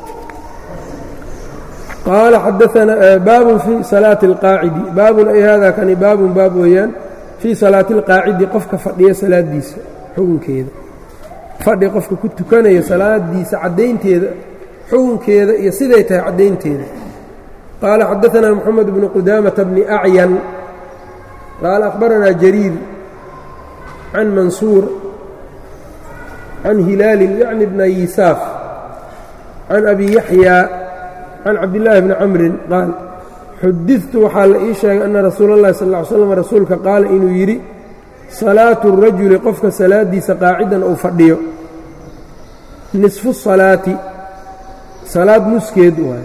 qaala xadaanaa baabun fii salaati اlqaacidi baabun ay hada kani baabun baab weeyaan fii salaati اlqaacidi qofka fadhiya salaaddiisa xukunkeeda fadhi qofka ku tukanaya salaadiisa caddaynteeda xukunkeeda iyo siday tahay caddaynteeda qaala xadaanaa moxamed bnu qudaamata bni acyan qaala akhbaranaa jariir can mansuur can hilaalin yacni bna yisaaf can abi yaxyaa can cabdillaahi bni camrin qaal xudidtu waxaa la ii sheegay anna rasuula اllahi sal ly slam rasuulka qaala inuu yidhi salaatu الrajuli qofka salaadiisa qaacidan uu fadhiyo nisfu salaati salaad nuskeed waaye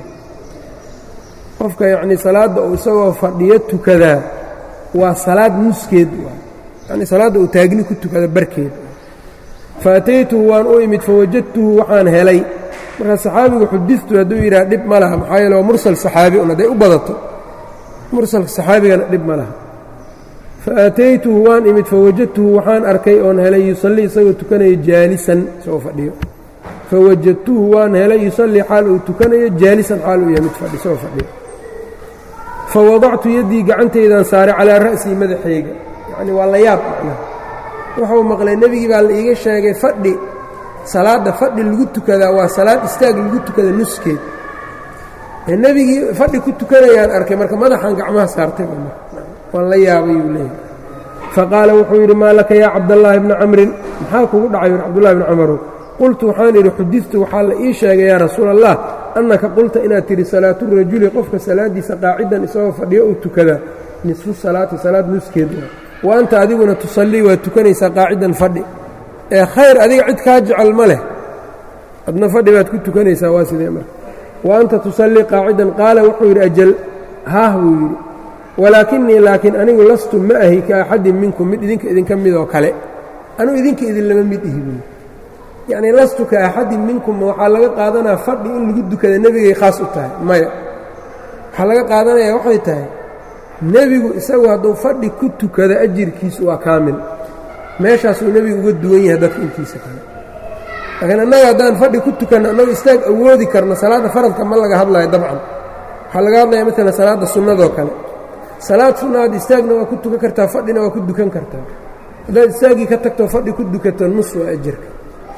qofka yacnii salaadda uu isagoo fadhiyo tukadaa waa salaad nuskeed waaye yacnii salaadda uu taagni ku tukada barkeed faataytuhu waan u imid fawajadtuhu waxaan helay markaa saxaabigu xudidtu hadduu yidhaha dhib ma laha maxaa yeele waa mursal saxaabi un hadday u badato mursalka saxaabigana dhib ma laha faataytuhu waan imid fawajadtuhu waxaan arkay oon helay yusallii isagoo tukanaya jaalisan isagoo fadhiyo fawajadtuhu waan helay yusallii xaal uu tukanayo jaalisan xaal uu yahay mid fadhi isagoo fadhiyo fawadactu yaddii gacantaydaan saaray calaa ra'sii madaxayga yacni waa la yaab macnaha wuxuu maqlay nebigii baa la iiga sheegay fadhi salaadda fadhi lagu tukadaa waa salaad istaag lagu tukada nuskeed nebigii fadhi ku tukanayaan arkay marka madaxan gacmaha saartay waan la yaabay uu leeyahy faqaala wuxuu yidhi maa laka yaa cabdallaahi bni camrin maxaa kugu dhacay yur cabdullahi bni camarow qultu waxaan idhi xudidtu waxaa la ii sheegay yaa rasuula allah annaka qulta inaad tidhi salaaturajuli qofka salaaddiisa qaacidan isagoo fadhiyo uu tukadaa nisfu salaati salaad nuskeed wa anta adiguna tusallii waad tukanaysaa qaacidan fadhi ee khayr adiga cid kaa jecel ma leh adna fadhi baad ku tukanaysaa waa sidee marka wa anta tusallii qaacidan qaala wuxuu yidhi ajal haah buu yidhi walaakinii laakiin anigu lastu ma ahi ka axadin minkum mid idinka idinka midoo kale anugu idinka idinlama mid ihi buui yacnii lastu ka axadin minkum waxaa laga qaadanaya fadhi in lagu dukada nebigay khaas u tahay maya waxaa laga qaadanaya waxay tahay nebigu isagu hadduu fadhi ku tukado ajirkiisu waa kaamil meeshaasuu nebigu uga duwan yahay dadka intiisa kale laakiin annaga haddaan fadhi ku tukanno annagu istaag awoodi karno salaadda faradka ma laga hadlayo dabcan waxaa laga hadlaya maalan salaadda sunnadoo kale salaad sunnaad istaagna waa ku tukan kartaa fadhina waa ku dukan kartaa haddaad istaaggii ka tagtoo fadhi ku dukato nus waa ajirka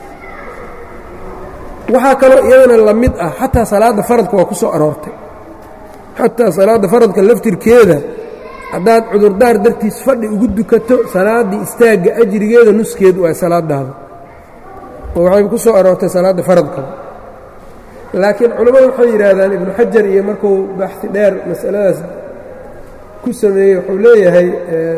waxaa kaloo iyadana la mid ah xataa salaadda faradka waa ku soo aroortay xataa salaadda faradka laftirkeeda haddaad cudurdaar dartiis fadhi ugu dukato salaaddii istaagga ajrigeeda nuskeed waa salaadaada oo waxay ku soo aroortay salaadda faradkaba laakiin culammadu waxay yidhaahdaan ibnu xajar iyo markuu baxsi dheer masaladaas ku sameeyey wuxuu leeyahay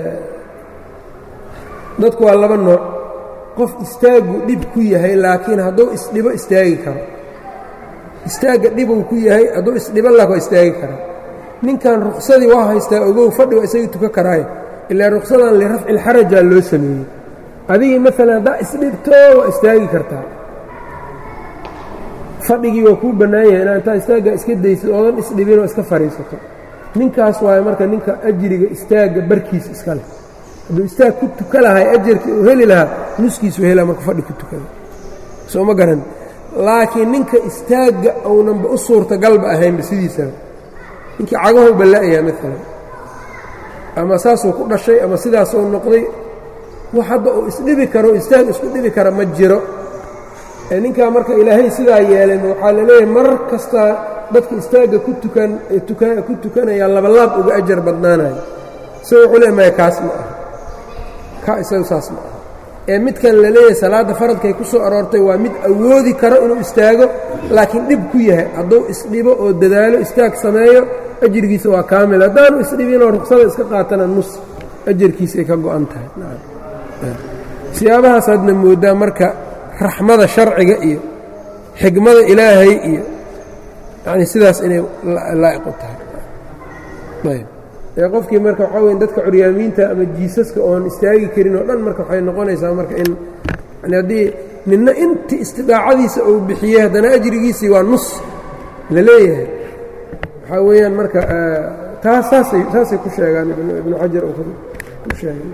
dadku waa laba nooc qof istaaggu dhib ku yahay laakiin hadduu isdhibo istaagi karo istaagga dhibuu ku yahay hadduu isdhibo laak waa istaagi karaa ninkan ruqsadii waa haystaa ogow fadhi waa isagii tukan karaayo ilaa ruqsadan lirafci lxarajaa loo sameeyey adigii maalan haddaa isdhibto waa istaagi kartaa fadhigii waa kuu bannaan yahay inaa intaa istaagga iska daysid oodan isdhibinoo iska fadhiisato ninkaas waayo marka ninka ajriga istaagga barkiisa iska leh hadduu istaag ku tuka lahay ajarkii uu heli lahaa nuskiisu hela marka fadhi ku tukada soo ma garan laakiin ninka istaagga uunanba u suurtagalba ahaynba sidiisaba ninkii cagahow balla'ayaa maalan ama saasuu ku dhashay ama sidaasuu noqday wax hadda uu isdhibi karo istaag isku dhibi kara ma jiro ee ninkaa marka ilaahay sidaa yeelan waxaa la leeyahay marar kastaa dadka istaagga ku tukan ku tukanaya labalaab uga ajar badnaanayo isaga wuxuu le maya kaas ma aha ka isagu saas ma aha ee midkan la leeyahay salaadda faradkay ku soo aroortay waa mid awoodi karo inuu istaago laakiin dhib ku yahay hadduu isdhibo oo dadaalo istaag sameeyo ajirkiisa waa kaamil haddaanu isdhibinoo ruqsada iska qaatana nus ajarkiisay ka go'an tahay siyaabahaasaaadna mooddaa marka raxmada sharciga iyo xigmada ilaahay iyo yacni sidaas inay laa'iqu tahay ayb ee qofkii marka waxaa weya dadka curyaamiinta ama jiisaska oon istaagi karin oo dhan marka waxay noqonaysaa marka in yani haddii ninna intii istidaacadiisa uu bixiyey haddana ajrigiisii waa nus la leeyahay waxaa weeyaan marka taas saasay saasay ku sheegaan ibnu xajar uu ku sheegay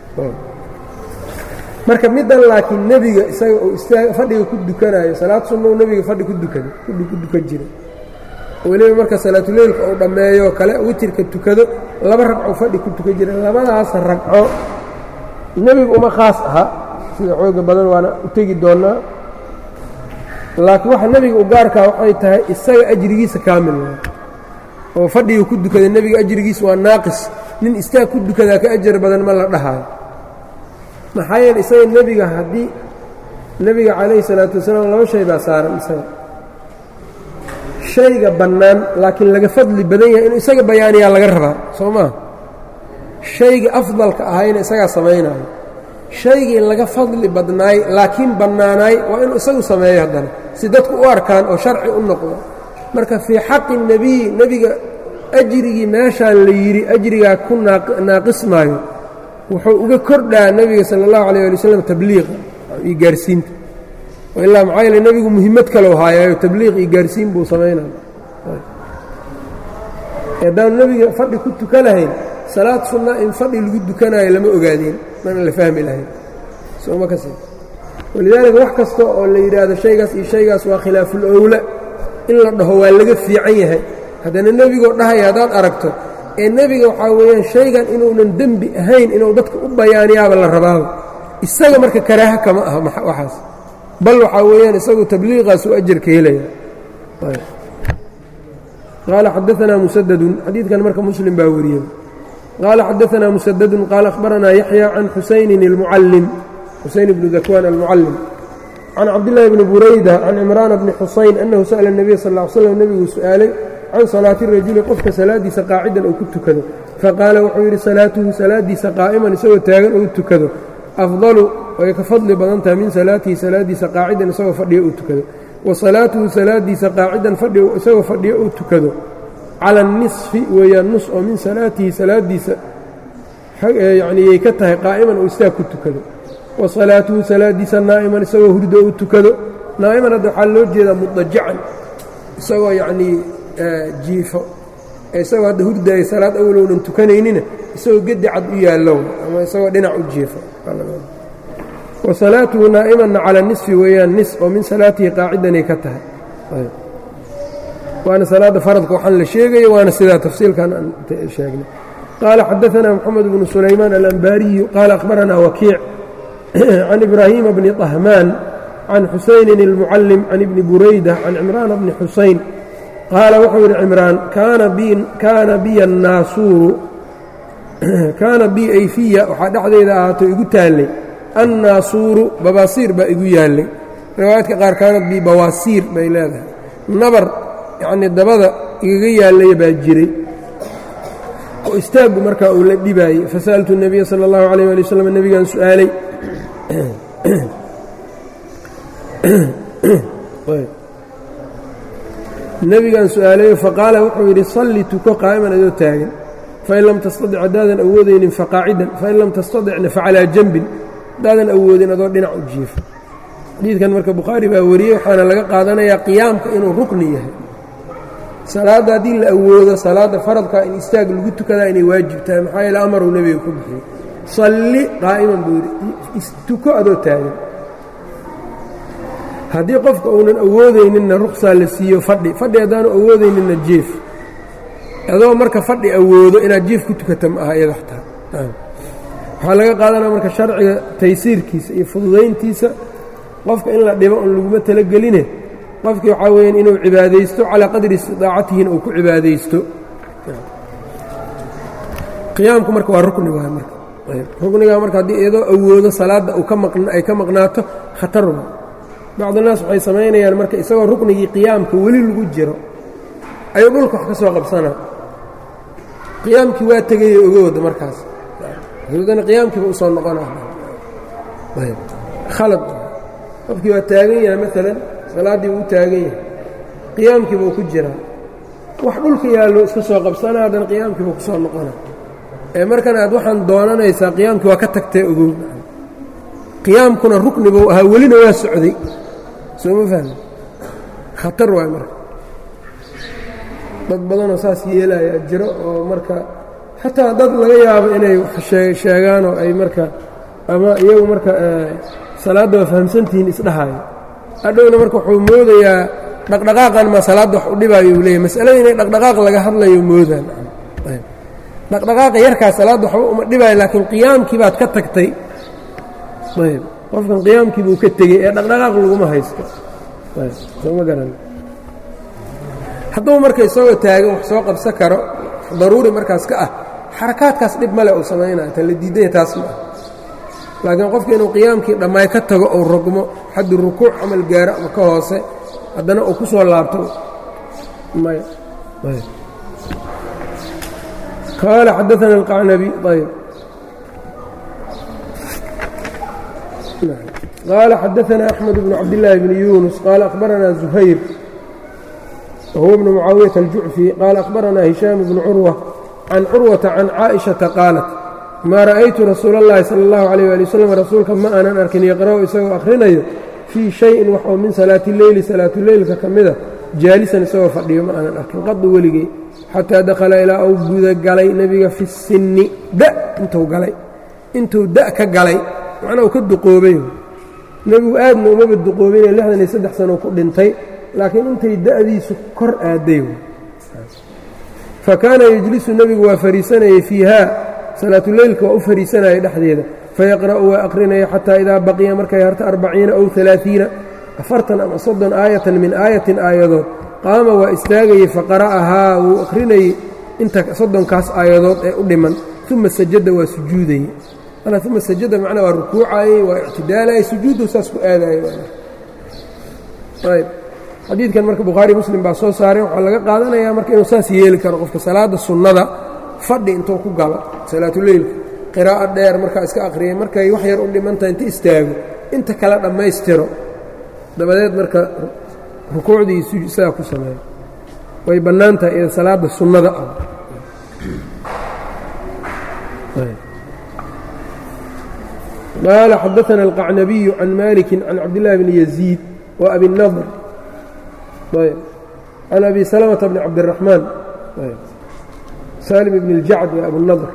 marka middan laakiin nebiga isaga uu istaag fadhiga ku dukanaayo salaad sunnou nebiga fadhi ku dukada ku dukan jiray weliba marka salaatuleylka uu dhammeeyo kale witirka tukado laba ragco fadhi ku tukan jira labadaas ragco nebigu uma khaas aha sida xooga badan waana u tegi doonnaa laakiin waxa nebiga u gaarkaa waxay tahay isaga ajrigiisa kaamil oo fadhiga ku dukada nebiga ajrigiisa waa naaqis nin istaag ku dukadaa ka ajar badan ma la dhahaayo maxaa yeele isaga nebiga haddii nebiga calayhi salaatu wasalaam laba shay baa saaran isaga shayga bannaan laakiin laga fadli badan yahay inuu isaga bayaaniyaa laga rabaa soo maa shayga afdalka ahayna isagaa samaynayo shaygii laga fadli badnaay laakiin bannaanaay waa inuu isagu sameeyo haddana si dadku u arkaan oo sharci u noqdo marka fii xaqi nebiyi nebiga ajrigii meeshaan la yidhi ajrigaa ku naaqismaayo wuxuu uga kordhaa nebiga sala allahu alayh ali wasalam tabliiqa iyo gaarsiinta ilaa maxaa yeele nebigu muhimmad kaleu haayaayo tabliiq iyo gaarsiin buu samaynaya haddaanu nebiga fadhi ku tuka lahayn salaad sunna in fadhi lagu dukanaayo lama ogaadeen mana la fahmi lahayn sooma kasi walidaalika wax kasta oo la yidhaahdo shaygaas iyo shaygaas waa khilaaful owla in la dhaho waa laga fiican yahay haddana nebigoo dhahaya haddaad aragto ee nebiga waxaa weeyaan shaygan inuunan dembi ahayn inuu dadka u bayaaniyaaba la rabaaba isaga marka karaaha kama aha waxaas bal waxaa weeyaan isagu tabliiqaas u ajarka helaya qaala xadaanaa musadadun xadiidkan marka muslim baa wariyey qaala xadaanaa musadadun qaala akhbaranaa yaxya can xusaynin اlmucallim xusayn bnu dakwaan almucallim can cabdillaahi bni burayda can cimraana bni xusayn annahu sa'la الnabiy sal ll slam nebiguu su'aalay can salaati rajuli qofka salaaddiisa qaacidan uu ku tukado faqaala wuxuu yidhi salaatuhu salaaddiisa qaa'iman isagoo taagan ou tukado afdalu way ka fadli badan tahay min salaatihi salaaddiisa qaacidan isagoo fadhiyo uu tukado wa salaatuhu salaaddiisa qaacidan isagoo fadhiyo uu tukado cala anisfi weeyaan nus oo min salaatihi salaaddiisa yacniyay ka tahay qaa'iman uu istaag ku tukado wa salaatuhu salaaddiisa naa'iman isagoo hurdo uu tukado naa'iman hadda waxaa loo jeedaa mudajacan isagoo yacnii jiifo isagoo hadda hurdaaya salaad awalownan tukanaynina isagoo gedi cad u yaallow ama isagoo dhinac u jiifo wa salaatuhu naa'imanna cala nisfi weeyaan nis oo min salaatihi qaacidanay ka tahay waana salaadda faradka waxaan la sheegayo waana sidaa tafsiilkan aan sheegnay qaala xadaanaa moxamed bnu sulaymaan alambaariyu qaala akhbaranaa wakiic can ibraahiima bni طahmaan can xusaynin اlmucallim can ibni burayda can cimraana bni xusayn qaala wuxuu yidhi cimraan kaana biya annaasuuru kaana bi ayfiya waxaa dhexdeeda ahaato igu taallay annaasuuru babaasiir baa igu yaallay riwaayaadka qaar kaanad bi bawaasiir bay leedahay nabar yacnii dabada igaga yaallaya baa jiray oo istaaggu markaa uu la dhibaayey fasa'altu الnabiya salى اllahu عalيyه ali wslam nebigaan su'aalay nebigaan su'aalayo faqaala wuxuu yidhi salli tuko qaa'iman adoo taagan fain lam tastadic haddaadan awoodaynin faqaacidan fain lam tastadicna facalaa janbin haddaadan awoodin adoo dhinac u jiifo xadiidkan marka bukhaari baa wariyey waxaana laga qaadanayaa qiyaamka inuu rukni yahay salaadda haddii la awoodo salaadda faradka in istaag lagu tukadaa inay waajib tahay maxaa yeele amaruu nebiga ku bixiyey salli qaa'iman buu yidhi tuko adoo taagan haddii qofka uunan awoodayninna ruksaa la siiyo fadhi fadhi haddaanu awoodayninna jief adoo marka fadhi awoodo inaad jief ku tukata ma aha iyada xataa waxaa laga qaadanaya marka sharciga taysiirkiisa iyo fududayntiisa qofka in la dhibo un laguma talageline qofkii waxaa weyaan inuu cibaadaysto calaa qadri istidaacatihina uu ku cibaadaysto qiyaamku marka waa rukni waay marka ruknigaa marka haddii iyadoo awoodo salaadda ay ka maqnaato khatarwa bacdunaas waxay samaynayaan marka isagoo ruknigii qiyaamka weli lagu jiro ayuu dhulka wax ka soo qabsanaa qiyaamkii waa tegayo ogowda markaas dana qiyaamkiiba usoo noqonakhalad qofkii waa taagan yahay maalan salaaddii uu taagan yahay qiyaamkiiba uu ku jiraa wax dhulka yaallo iska soo qabsanaa haddana qiyaamkiiba ku soo noqona ee markan aad waxaan doonanaysaa qiyaamkii waa ka tagtee ogow qiyaamkuna rukni buu ahaa welina waa socday soo ma fahmi khatar waay marka dad badanoo saas yeelaya jiro oo marka xataa dad laga yaabo inay sheegaanoo ay marka ama iyagu marka salaadda waa fahamsantihiin isdhahayo adhowna marka wuxuu moodayaa dhaqdhaqaaqan maa salaadda wax u dhibaayo uu leeyahy masalada inay dhaqdhaqaaq laga hadlayo moodaan dhaqdhaqaaqa yarkaa salaadda waxba uma dhibaayo laakiin qiyaamkii baad ka tagtay ayb qofkan qiyaamkii buu ka tegey ee dhaqdhaqaaq laguma haysto sooma garan hadduu marka isagoo taagan wax soo qabsan karo daruuri markaas ka ah xarakaadkaas dhib male uu samaynaya tan la diidanya taas ma ah laakiin qofka inuu qiyaamkii dhammaay ka tago ou rogmo xaddu rukuuc camal gaaro ama ka hoose haddana uu ku soo laabto maya qaala xadaana alqacnabi ayb qaala xadaana axmed bnu cabdillaahi bni yuunus qaala akhbaranaa zuhayr wahuwa bnu mucaawiyata aljucfi qaala akhbaranaa hishaam bnu curwa can curwata can caaئiشhaةa qaalat maa ra'aytu rasuula اllahi salى اllahu عalيyه ali waslm rasuulka ma aanan arkin yaqra'u isagoo akhrinayo fii shayin wax oo min salaati leyli salaatuleylka ka mida jaalisan isagoo fadhiyo ma aanan arkin qadu weligey xataa dakhala ilaa uu gudagalay nebiga fi sinni da intuu galay intuu da ka galay macnaa uu ka duqoobay nebigu aadna umaba duqoobine lixdan iyo saddex sano ku dhintay laakiin intay da'diisu kor aaday fakaana yejlisu nebigu waa fariisanayey fiiha salaatuleylka waa u fariisanayay dhexdeeda fayaqra'u waa aqrinaya xataa idaa baqiya markay harto arbaciina ow alaaiina afartan ama soddon aayatan min aayatin aayadood qaama waa istaagayey faqara'ahaa wuu aqrinayey inta soddonkaas aayadood ee u dhiman uma sajada waa sujuudayey uma sajada macnaa waa rukuucayey waa ictidaalayay sujuuddu saas ku aadayay xadiidkan marka bukhaari muslim baa soo saaray waxaa laga qaadanayaa marka inuu saas yeeli karo qofka salaada sunnada fadhi intuu ku galo salaatuleylka qiraa'o dheer markaa iska akhriyay markay wax yar u dhimantahay inta istaago inta kale dhammaystiro dabadeed marka rukuucdii sidaa ku sameeyo way bannaan tahay iyada salaada sunnada ah qaala xadaana alqacnabiyu can maliki can cabdillahi bni yaziid wa abi nadr can abi salmةa bni cabdالraxmaan salim bn اljacd w abunadr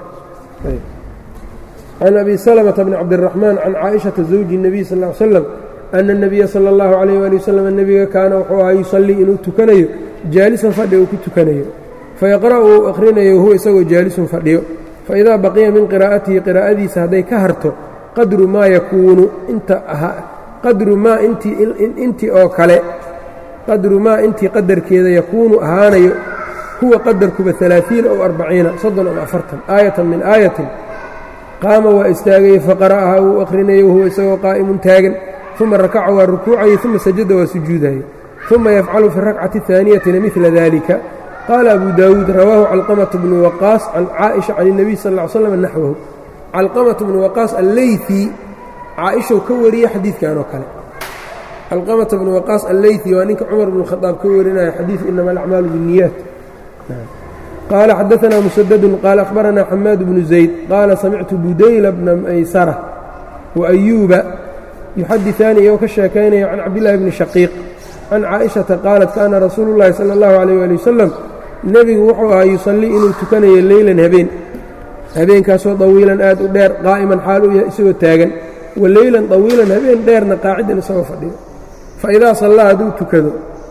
can abi salmةa bni cabdالraxmaan can caaئiشhaةa zawji الnabiy sal ا slam ana الnabiya salى اllahu عalيh ali waslm nebiga kaana wuxuu ahaa yusalii inuu tukanayo jaalisan fadhi uu ku tukanayo fayaqra'u uu akhrinayo huwa isagoo jaalisun fadhiyo faidaa baqiya min qiraa'atihi qiraa'adiisa hadday ka harto qadru maa yakuunu inta qadru maa intii oo kale qadru maa intii qadarkeeda yakuunu ahaanayo huwa qadarkuba alaaثiina ow arbaciina soddon ama afartan aayatan min aayatin qaama waa istaagayey faqara'ahaa wuu akhrinayo wahuwa isagoo qaa'imun taagan uma rakaca waa rukuucayey uma sajada waa sujuudayey uma yafcalu fi rakcati اhaaniyatina midla dalika qaala abu daawuud rawaahu calqamaة bnu waqaas can caaئiشha can الnabiy sal ا l slam naxwahu calqamaة bnu waqaas alleyثi caaئishou ka wariyey xadiidkan oo kale calqamata bnu waqaas alleyثi waa ninka cumar bnu khadaab ka warinaya xadiidu inama alacmaalu biالniyaat qaala xadaثna musadadun qaala akhbaranaa xamaad bnu zayd qaala samictu budayla bna maysara waayuuba yuxadiثaani iyagoo ka sheekaynaya can cabdillahi bni shaqiiq can caaئiشhaةa qaalat kaana rasuulu اllahi salى اllahu عalيh ali wasalam nebigu wuxuu ahaa yusallii inuu tukanayo leylan habeen habeenkaasoo dawiilan aad u dheer qaa'iman xaal u yahay isagoo taagan wa leylan dawiilan habeen dheerna qaacidan isagoo fadhiyo faidaa sallaa hadduu tukado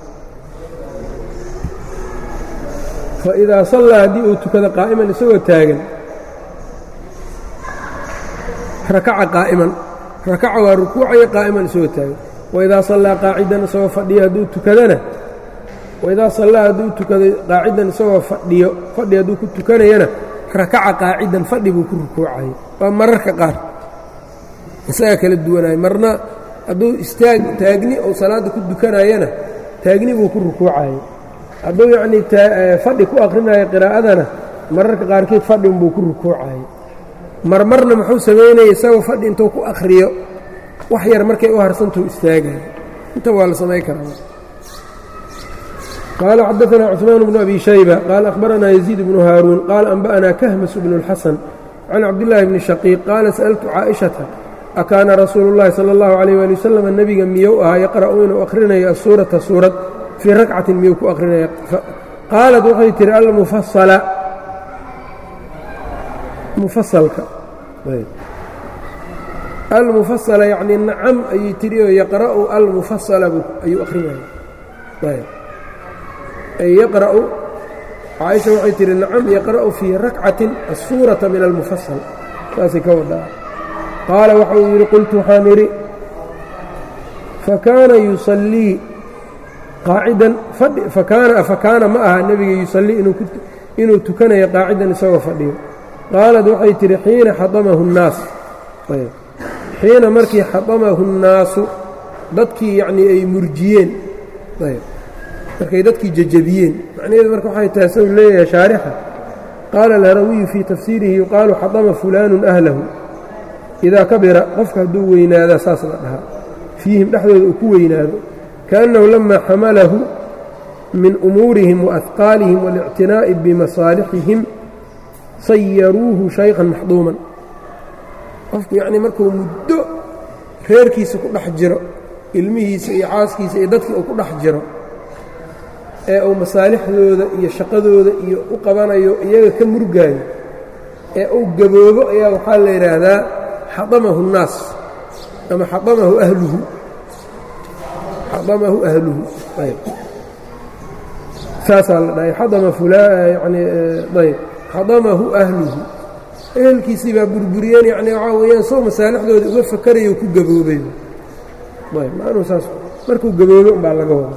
faidaa sallaa haddii uu tukado qaa'iman isagoo taagan rakaca qaa'iman rakaca waa rukuucaya qaa'iman isagoo taagan waidaa sallaa qaacidan isagoo fadhiyo hadduu tukadana waidaa sallaa hadduu tukado qaacidan isagoo fadhiyo fadhi hadduu ku tukanayana rakaca qaacidan fadhi buu ku rukuucayo waa mararka qaar isagaa kala duwanayo marna hadduu istaag taagni ou salaadda ku dukanayana taagni buu ku rukuucayo hadduu yacnii fadhi ku akhrinayo qiraa'adana mararka qaarkeed fadhinbuu ku rukuucayo marmarna muxuu samaynaya isagoo fadhi intuu ku akhriyo wax yar markay u harsantuu istaagayo inta waa la samayn karaa qaala xadaثna cثmaan bnu abi shayba qaala akhbaranaa yaziid bnu haaruun qaala anba'naa kahmas bnu اlxasan can cabdillaahi bni shaqiiq qaala sa'altu caaئishata akaana rasuulu اllahi salى اllahu عalيh ali wasalam nebiga miyou ahaa yaqra'u inuu akhrinayo asuurata suurad fii rakcatin miyuu ku akhrinaya qaalat waxay tihi almufasala mufasalka almufasala yacnii nacam ayay tidhi oo yaqra'u almufasala ayuu akhrinaya ay yaqra'u caaisha waxay tihi nacam yaqra'u fii rakcatin asuurata min almufasal saasay ka wadaa qaala waxa uu yidhi qultu waxaan idhi fakaana yusallii qaacidan fadhi fakaana fakaana ma aha nebiga yusallii inuu tukanayo qaacidan isagoo fadhiyo qaalad waxay tidhi xiina xadamahu nnaas xiina markii xadamahu nnaasu dadkii yacnii ay murjiyeen markay dadkii jajabiyeen macnaheedu marka waxay tahay saw leeyahay shaarixa qaala alharawiyu fii tafsiirihi yuqaalu xadama fulaanun ahlahu idaa kabira qofka hadduu weynaadaa saas la dhahaa fiihim dhexdooda uu ku weynaado kaأnnahu lama xamalahu min umuurihim waahqaalihim waاlictinaa'i bimasaalixihim sayaruuhu shaykan maxduuman qofku yacnii markuu muddo reerkiisa ku dhex jiro ilmihiisa iyo caaskiisa iyo dadkii uu ku dhex jiro ee uu masaalixdooda iyo shaqadooda iyo u qabanayo iyaga ka murgaayo ee uu gaboobo ayaa waxaa la yidhaahdaa xadamahu الnaas ama xadamahu ahluhu xadamahu ahluhu ayb saasaa la dhahay xadama yani ayb xadamahu ahluhu ehelkiisii baa burburiyeen yani waxaa weeyaan soo masaalixdooda uga fakarayo ku gaboobay ayb maanuu saas markuu gaboobo umbaa laga wada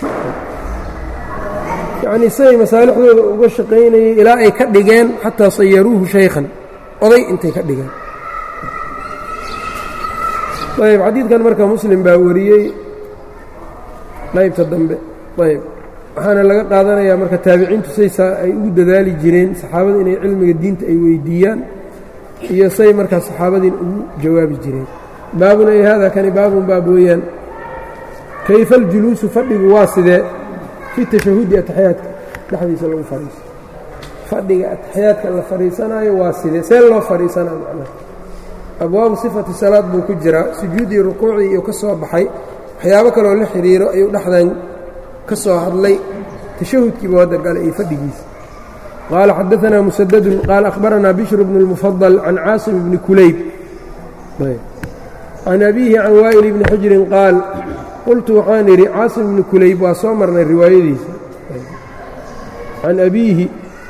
yacnii siday masaalixdooda uga shaqaynayay ilaa ay ka dhigeen xataa sayaruuhu shaykhan oday intay ka dhigeen ayb xadiidkan marka muslim baa wariyey qaybta dambe ayb waxaana laga qaadanayaa marka taabiciintu saysaa ay ugu dadaali jireen saxaabada inay cilmiga diinta ay weydiiyaan iyo say markaa saxaabadiin ugu jawaabi jireen baabun ay haada kani baabun baab weeyaan kayfa aljuluusu fadhigu waa sidee fi tashahudi ataxiyaadka dhexdiisa lagu fadhiiso fadhiga ataxiyaadka la fadhiisanaayo waa sidee see loo fadhiisanayo macnaha abwaabu sifati salaad buu ku jiraa sujuudii rukuucdii iyo ka soo baxay waxyaabo kaloo la xidhiiro ayuu dhexdan ka soo hadlay tashahudkiiba hadda gale iyo fadhigiisa qaala xadaanaa musadadun qaala akhbaranaa bishru bnu اlmufadal can caasim bni kulayb can abiihi can waa'il bni xujrin qaal qultu waxaan idhi caasim bni kulayb waa soo marnay riwaayadiisa can abiihi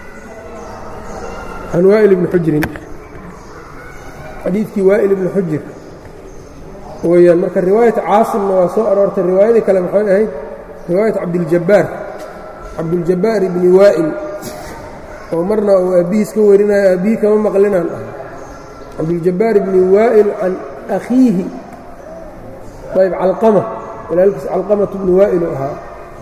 can waa'il bni xujrin xadiidkii waa'il ibni xujir weeyaan marka riwaayata caasimna waa soo aroortay riwaayadii kale maxay ahayd riwaayat cabdiljabbaar cabduljabbaar ibni waa'il oo marna uu aabbihiis ka warinayo aabbihii kama maqlinaan ah cabduljabbaar ibni waa'il can akhiihi ayb calqama walaalkiis calqamatu bni waa'il u ahaa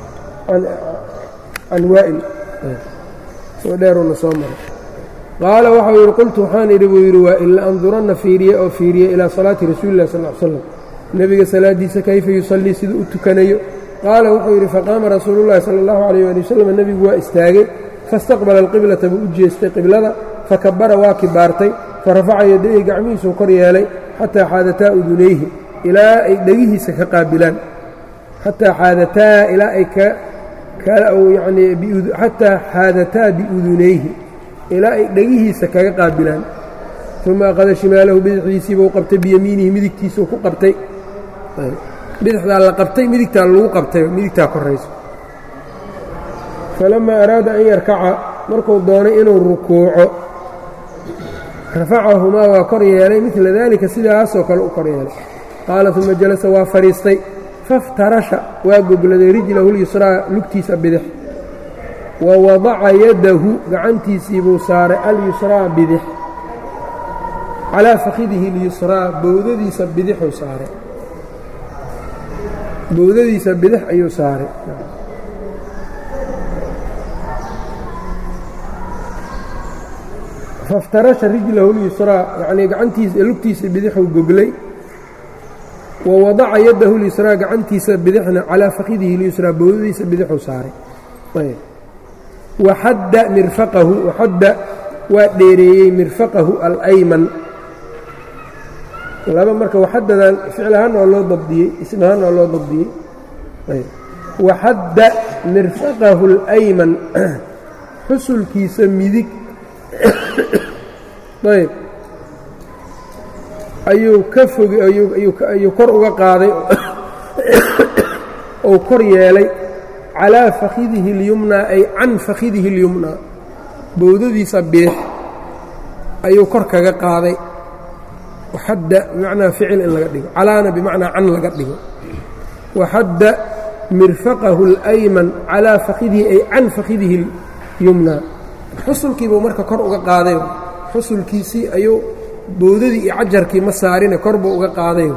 can waa'il soo dheeruuna soo maray qaala waxau yidhi qultu waxaan idhi buu yidhi waa ila anduranna fiiriye oo fiiriye ilaa salaati rasuuli lah sal l slam nebiga salaaddiisa kayfa yusallii siduu u tukanayo qaala wuxuu yidhi faqaama rasuulullahi sala allahu calayh ali wasalam nebigu waa istaagay faistaqbala alqiblata buu u jeestay qiblada fakabara waa kibaartay farafaca yadayhi gacmihiisuu kor yeelay xataa xaadataa udunayhi ilaa ay dhegihiisa ka qaabilaan xataa xaadataa ilaa ay yani xataa xaadataa biudunayhi ilaa ay dhegihiisa kaga qaabilaan uma aqada shimaalahu bidixdiisiibuu qabtay biyamiinihi midigtiisuu ku qabtay bidixdaa la qabtay midigtaa lagu qabtay midigtaa korayso falammaa araada an yarkaca markuu doonay inuu rukuuco rafacahumaa waa kor yeelay midla daalika sidaasoo kale u kor yeelay qaala uma jalasa waa fadhiistay faftarasha waa gogladay rijlahu lyusraa lugtiisa bidix wa wadaca yadahu gacantiisiibuu saaray alyusraa bidix calaa fakhidihi اlyusraa bowdadiisa bidixuu saaray bowdadiisa bidix ayuu saaray faftarasha rijlahu اlyusraa yacnii gacantiisa lugtiisa bidixuu goglay wa wadaca yadahu اlyusraa gacantiisa bidixna calaa fakhidihi اlyusraa bowdadiisa bidixuu saaray waxadda mirfaqahu waxadda waa dheereeyey mirfaqahu alayman laba marka waxadadan ficil ahaan oo loo dabdiyey ism ahaan oo loo dabdiyey waxadda mirfaqahu اlayman xusulkiisa midig ayb ayuu ka foge ayuu kor uga qaaday ou kor yeelay calaa fakhidihi اlyumnaa ay can fakhidihi اlyumnaa bowdadiisa bidix ayuu kor kaga qaaday waxadda bimacnaa ficil in laga dhigo calaana bimacnaa can laga dhigo waxadda mirfaqahu اlayman calaa fakidihi ay can fakidihi اlyumnaa xusulkiibuu marka kor uga qaaday xusulkiisii ayuu boodadii iyo cajarkii ma saarine kor buu uga qaaday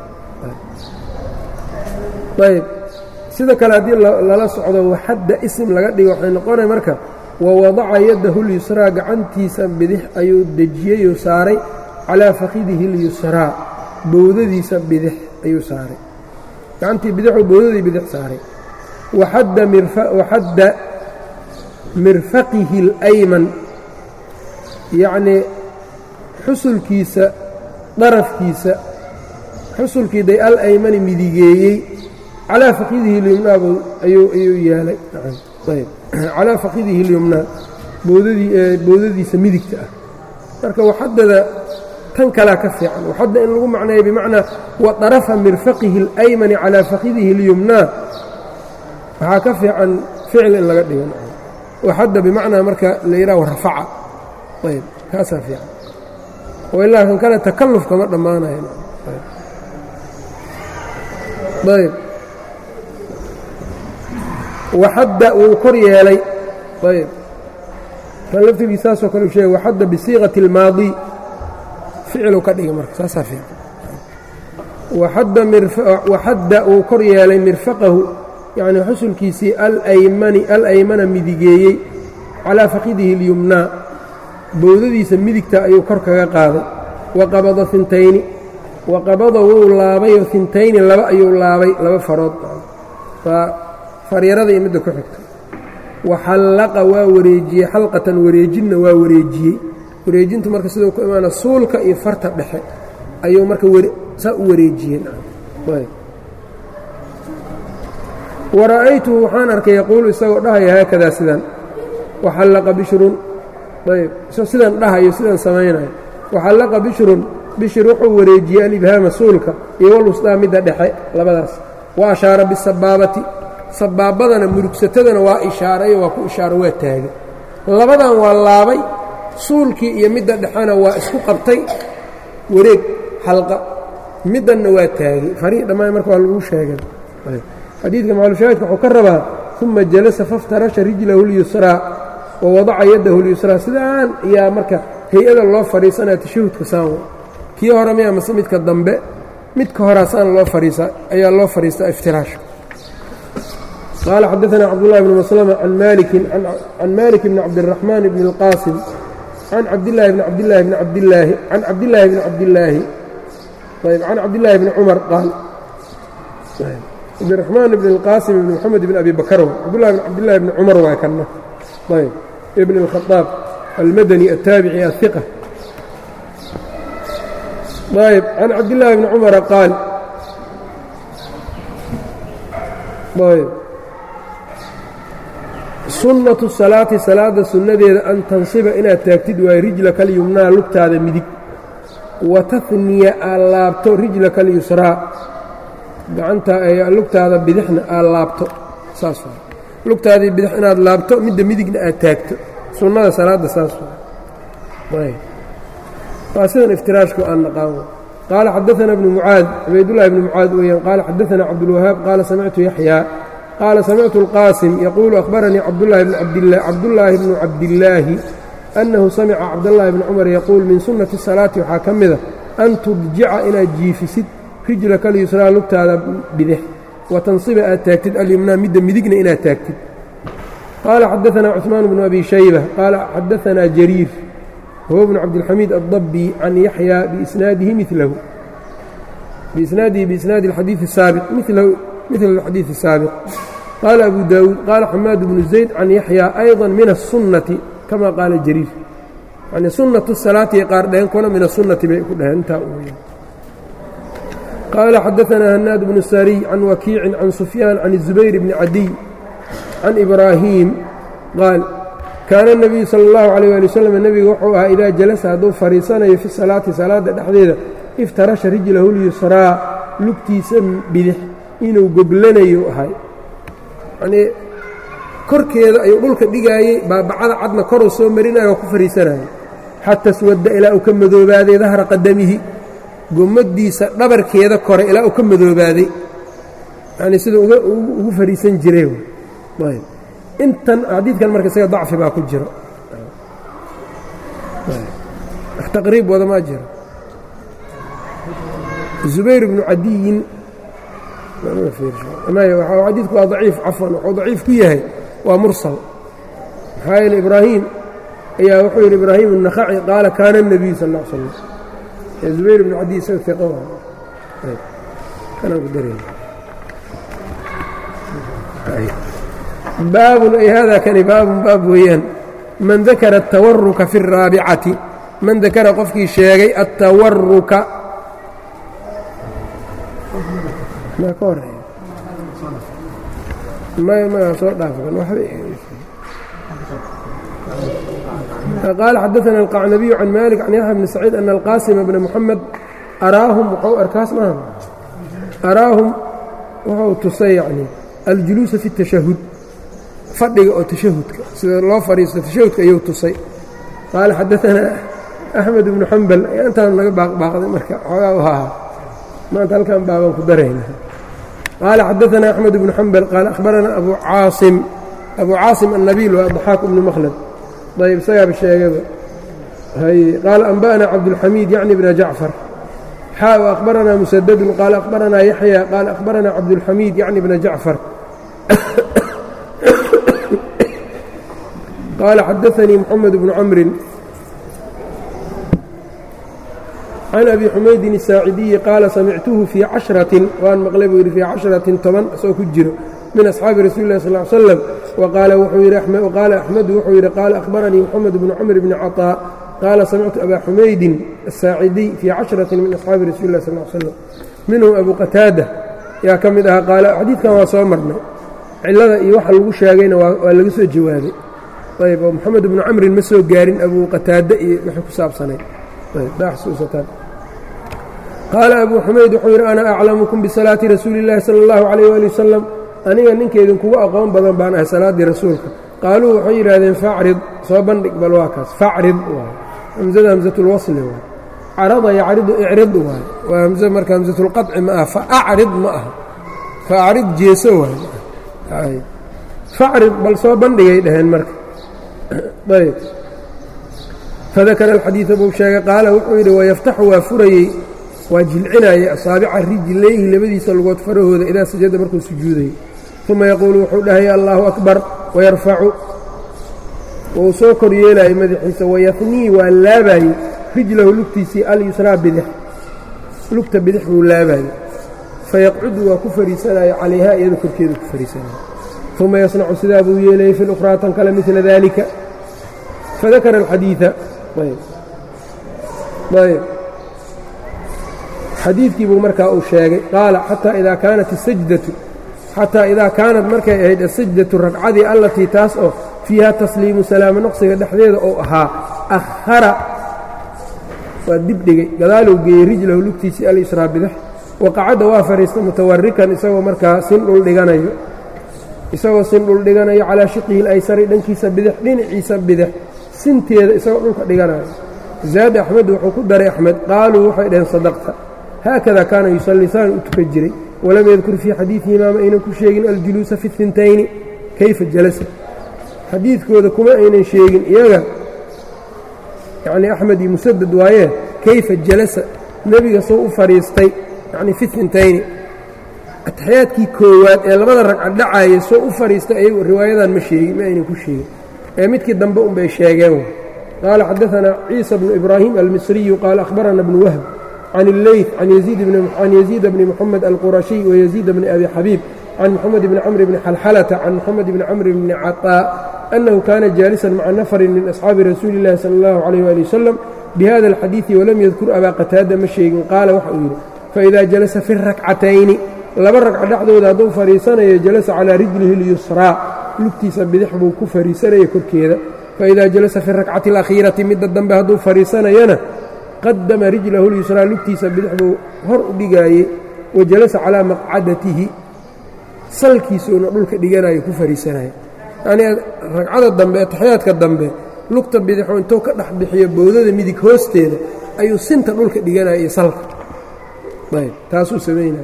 ayb sida kale haddii lala socdo waxadda isim laga dhigo waxay noqonaya marka wawadaca yadahu lyusraa gacantiisa bidix ayuu dejiyeyuu saaray calaa fakidihi اlyusraa bowdadiisa bidix ayuu saaray gacantii bidixuu bowdadii bidix saaray waxadda mirfaqihi اlayman yacnii xusulkiisa darafkiisa xusulkii day alaymani midigeeyey calaa fakidihi اlyumnaa ayuu yeelay calaa fakidihi اlyumnaa bowdadiisa midigta ah marka waxadada tan kalaa ka fiican waxadda in lagu macneeyo bimacnaa wa طarafa mirfaqihi اlaymani calaa fakidihi اlyumnaa waxaa ka fiican ficil in laga dhigo waxadda bimacnaa marka la yidhaha rafaca ayb kaasaa fiican oo ilaa kan kale takalluf kama dhammaanayo ayb waxadda wuu kor yeelay ayb kan laftigii saasoo kale u sheegay waxadda bisiiqati اlmaadi ficilu ka dhigay marka saasaa fiican waxadda wuu kor yeelay mirfaqahu yacnii xusulkiisii alaymani alaymana midigeeyey calaa fakidihi اlyumnaa bowdadiisa midigta ayuu kor kaga qaaday wa qabada hintayni wa qabada wuu laabayoo hintayni laba ayuu laabay laba farood waa faryarada iyo midda ku xigta waxallaqa waa wareejiyey xalqatan wareejinna waa wareejiyey wareejintu marka siduu ku imaana suulka iyo farta dhexe ayuu marka saa u wareejiyey wara'aytuhu waxaan arkay yaquulu isagoo dhahaya haakadaa sidan waxallaqa bishrun ayb isagoo sidan dhahayo sidan samaynayo waxallaqa bishrun bishir wuxuu wareejiyey alibhaama suulka iyo walwusdaa midda dhexe labadaas wa ashaara bisabaabati sabaabadana murugsatadana waa ishaarayo waa ku ishaaro waa taagay labadan waa laabay suulkii iyo midda dhexena waa isku qabtay wareeg xalqa middanna waa taagay farihii dhammaan marka waa lagu sheegay xadiidka maclushaahidka wuxuu ka rabaa uma jalasa faftarasha rijlahu اlyusraa wa wadaca yadahu اlyusraa sidaan ayaa marka hay-ada loo fadhiisanaya tashahudka saan kii hore miya mase midka dambe midka horaa saan loo fadhiisa ayaa loo fadhiistaa iftiraashka qaala xadaثna cabdullahi bn maslma can maliki can malik bni cabdiraxmaan bni اlqaasim can cabdillaahi bni cabdillaahi bni cabdillaahi can cabdillaahi bni cabdillaahi ayb can cabdillaahi bni cumar qaal cabdiraxmaan bn اlqaasim ibn moxamed bn abi bakar cabdullahi bn cabdillahi bni cumar waa kanna ayb ibn اlkhadaab almadani altaabici ahiqa ayb can cabdillaahi bni cumara qaal ayb sunnatu salaati salaadda sunnadeeda an tansiba inaad taagtid waayo rijlaka alyumnaa lugtaada midig wa tahniya aad laabto rijlaka alyusraa gacanta lugtaada bidixna aad laabto saas waa lugtaadii bidix inaad laabto midda midigna aad taagto sunnada salaadda saas waa waa sidan iftiraashku aan naqaan qaala xadaثana bnu mucaad cubaydullahi bni mucaad weeyaan qaala xadaثana cabdulwahaab qaala samictu yaxyaa qaala samictu اlqaasim yaquulu akhbaranii cabdullaahi bnu cabdillaahi annahu samica cabdاllahi bni cumar yaquul min sunnati salaati waxaa ka mida an tudjica inaad jiifisid rijlaka alyusraa lugtaada bidix wa tansiba aad taagtid alyumnaa midda midigna inaad taagtid qaala xadaثana cuثmaan bnu abi shayba qaala xadaثana jariir huwa bnu cabdilxamiid aلdabi can yaxya biisnaadihi milahu biisnaadihi biisnaadi اlxadiiثi الsaabiq milahu mil اxadiiث الsaabiq qaala abu daawuud qaala xamaad bnu zayd can yaxya ayضa min الsunnati kama qaala jariir yani sunaةu salaati qaar dheheen kuna min aلsunnati bay ku dheheen intaa qaala xadaثna hanaad bnu sariy can wakiicin can sufyaan can الzubayr bni cadiy can ibraahiim qaal kaana الnabiyu salى اllahu عalيه ali wslam nebigu wuxuu ahaa idaa jalasa hadduu fadhiisanayo fi salaati salaadda dhexdeeda iftarasha rijlahu lyusraa lugtiisa bidix inuu goglanayo ahay yanii korkeeda ayuu dhulka dhigaayey baabacada cadna koruu soo marinayo oo ku fadhiisanayo xata swadda ilaa uu ka madoobaaday dahra qadamihi gommaddiisa dhabarkeeda kore ilaa uu ka madoobaaday yani sida ugu fariisan jiray ayb intan xadiidkan marka isaga dacfi baa ku jiro wax taqriib wadamaa jiro zubayr bnu cadiyin xadiidku waa daciif cafwan wuxuu daciif ku yahay waa mursal maxaa yeele ibraahim ayaa wuxuu yidhi ibraahim النakhaci qaala kaana الnabiyu sal ا l slam zubayr bnu cadiy isaga iqa kanaan ku darey baabun ay hada kani baabun baab weeyaan man dakara الtawaruka fi الraabicati man dakara qofkii sheegay aلtawaruka maa ka horeeya may magaa soo dhaafkan qaala xadaثna الqacnabiyu can malik can yaxya bni saciid ana alqaasima bna muxamed araahum wxuu arkaas maaha araahum wuxuu tusay yani aljuluusa fi الtashahud fadhiga oo tashahudka sida loo fadhiisto tashahudka ayuu tusay qaala xadaثanaa axmed bnu xambal intaan naga baaqbaaqday marka xoogaa u ahaa maanta halkan baabaan ku darayna qaala xadaثanaa axmed bnu xambal qaala akhbaranaa abu caasim abu caasim annabiil waa daxaaq bnu makhlad ayb isagaaba sheegaba qaala anba'na cabdulxamiid yacni bna jacfar xaa akhbaranaa musadadun qaala akhbaranaa yaxya qaala akhbaranaa cabdulxamiid yacni bna jacfar qaala xadaanii moxamed bnu camrin can abi xumaydin الsaacidiyi qaala samictuhu fii cashratin waan maqlay buu yidhi fii cashratin toban isoo ku jiro min asxaabi rasuuli lah sal l slam waqaala axmedu wuxuu yidhi qaala akhbaranii moxamed bnu camr bni caطaa qaala samictu abaa xumaydin الsaacidiy fii cashratin min asxaabi rasuuli lah sal slam minhum abu qataada yaa ka mid ahaa qaala xadiidkan waa soo marnay cilada iyo waxa lagu sheegayna waa laga soo jawaabay ayb oo moxamed bnu camrin ma soo gaarin abu qataada iyo wixii ku saabsanay qaala abuu xumayd wuxuu yidhi ana aclamukum bisalaati rasuuli اllahi salى اllahu عalayh ali wasalam aniga ninka idinkugu aqoon badan baan ahay salaaddii rasuulka qaaluu waxay yidhaahdeen facrid soo bandhig bal waa kaas facrid waay hamzada hamsatulwasli waay carada yacridu icrid waay waa hamze marka hamsatulqaطci ma aha faacrid ma aha faacrid jeeso waay facrid bal soo bandhigay dhaheen marka ayb fadakara alxadiida buu sheegay qaala wuxuu yidhi wayaftaxu waa furayey waa jilcinayay asaabica rijlayhi labadiisa lugood farahooda idaa sajada markuu sujuudayay uma yaquulu wuxuu dhahaya allaahu akbar wayarfacu wuu soo kor yeelayay madaxiisa wayafnii waa laabayey rijlahu lugtiisii alyusraa bidix lugta bidix buu laabayey fayaqcudu waa ku fariisanaya calayhaa iyada korkeeda ku fariisanaya uma yasnacu sidaa buu yeelayay fi lukhraa tan kale midla daalika fadakara alxadiida ayb xadiidkii buu markaa uu sheegay qaala xataa idaa kaanat asajdatu xataa idaa kaanat markay ahayd asajdatu ragcadii allatii taas oo fiiha tasliimu salaamo noqsiga dhexdeeda ou ahaa akhara waa dibdhigay gadaaluu geeyey rijlahu lugtiisii al-israa bidix waqacadda waa fadhiista mutawarikan isagoo markaa sin dhul dhiganayo isagoo sin dhul dhiganayo calaa shiqihi ilaysari dhankiisa bidix dhinaciisa bidix sinteeda isagoo dhulka dhiganayo zaada axmed wuxuu ku daray axmed qaaluu waxay dhaheen sadaqta haakada kaana yusallii saan u tukan jiray walam yadkur fii xadiidihimaa ma aynan ku sheegin aljuluusa fi اhintayni kayfa jalasa xadiidkooda kuma aynan sheegin iyaga yacnii axmed iyo musadad waayee kayfa jalasa nebiga soo u fadhiistay yacnii fi hintayni ataxiyaadkii koowaad ee labada ragca dhacaaya soo u fadhiistay ayagu riwaayadan ma sheegin ma aynan ku sheegin ee midkii dambe unbay sheegeen qaala xadaanaa ciisa bnu ibraahim almisriyu qaala akhbarana bnu wahb can اlleyt can yaziida bni moxamed alqurashiy wayaziida bni abi xabiib can moxamed bni camr bni xalxalata can moxamed bni camr bni caطaa annahu kaana jaalisan maca nafarin min asxaabi rasuuli اllahi sala اllahu calayh ali wasalam bihada alxadiidi walam yadkur abaa qataada ma sheegin qaala waxa uu yidhi faidaa jalasa fi rakcatayni laba ragca dhexdooda hadduu fadhiisanayo jalasa calaa rijlihi اlyusraa lugtiisa bidix buu ku fadhiisanaya korkeeda faidaa jalasa fi rakcati alakhiirati midda dambe hadduu fadhiisanayana qadama rijlahu lyusraa lugtiisa bidix buu hor u dhigaayey wa jalasa calaa maqcadatihi salkiisuuna dhulka dhiganayo ku fadhiisanaya yacnii ragcada dambe ataxiyaadka dambe lugta bidixuu intuu ka dhex bixiyo bowdada midig hoosteeda ayuu sinta dhulka dhiganaya iyo salka ayb taasuu samaynaya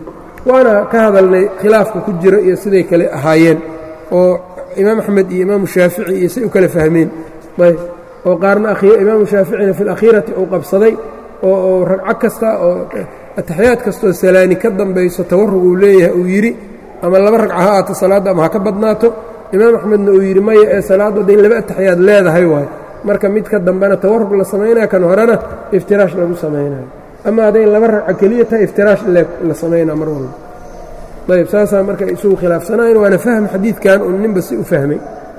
waana ka hadalnay khilaafka ku jira iyo siday kale ahaayeen oo imaam axmed iyo imaamu shaafici iyo say u kala fahmeen ayb oo qaarna imaamu shaaficina fi alakhiirati uu qabsaday oo ragco kasta oo ataxiyaad kastaoo salaani ka dambayso tawarrug uu leeyahay uu yidhi ama laba ragca ha aato salaadda ama ha ka badnaato imaam axmedna uu yidhi maya ee salaaddu hadday laba ataxiyaad leedahay waay marka midka dambena tawarrug la samaynaya kan horena iftiraash lagu samaynayo ama hadday laba ragco keliya tahay iftiraash la samaynaa mar walba ayb saasaa marka isugu khilaafsanayn waana fahm xadiidkan un ninba si u fahmay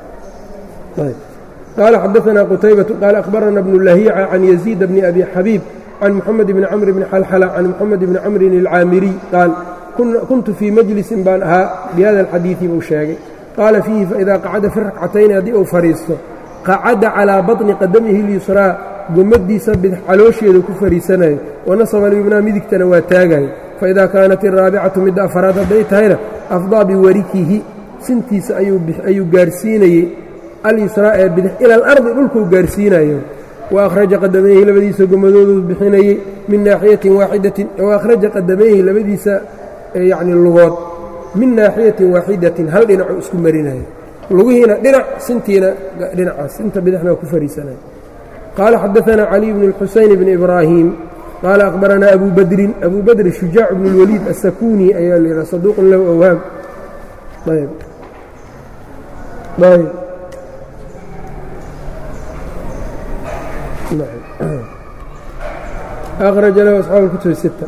qaala xadaanaa qutaybatu qaala akhbarana bnu lahiica can yaziid bni abi xabiib can muxamed bni camr bni xalxala can muxamed bni camrin alcaamiriy qaal kuntu fii majlisin baan ahaa bihada alxadiidi buu sheegay qaala fiihi faidaa qacada fi rakcatayni haddii uu fadhiisto qacada calaa baطni qadamihi lyusraa gomadiisa bidx caloosheeda ku fadhiisanayo wanasaba lyumnaa midigtana waa taagayo faidaa kaanat araabicatu midda afaraad hadday tahayna afdaa biwarikihi sintiisa ayuu gaarsiinayey alyusraa ee bidx ila alardi dhulkuu gaarsiinayo wa akhraja qadamayhi labadiisa gomadooduu bixinayey min naaxiyatin waaxidatin wa akhraja qadamayhi labadiisa yacni lugood min naaxiyatin waaxidatin hal dhinacuu isku marinayo lugihiina dhinac sintiina dhinacaas sinta bidixna waa ku fariisanayo qaala xadaanaa caliy bnu اlxusayn bni ibraahim qaala akhbaranaa abu badrin abu badri shujaac bnu اlwaliid asakuni ayaa la yidhaha saduuqun lahu awhaam ayb ayb أخرج له أصحاب الكتب الستة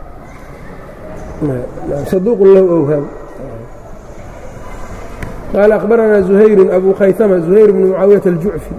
صدوق له أوهام قال أخبرنا زهير أبو خيثمة زهير بن معاوية الجعفي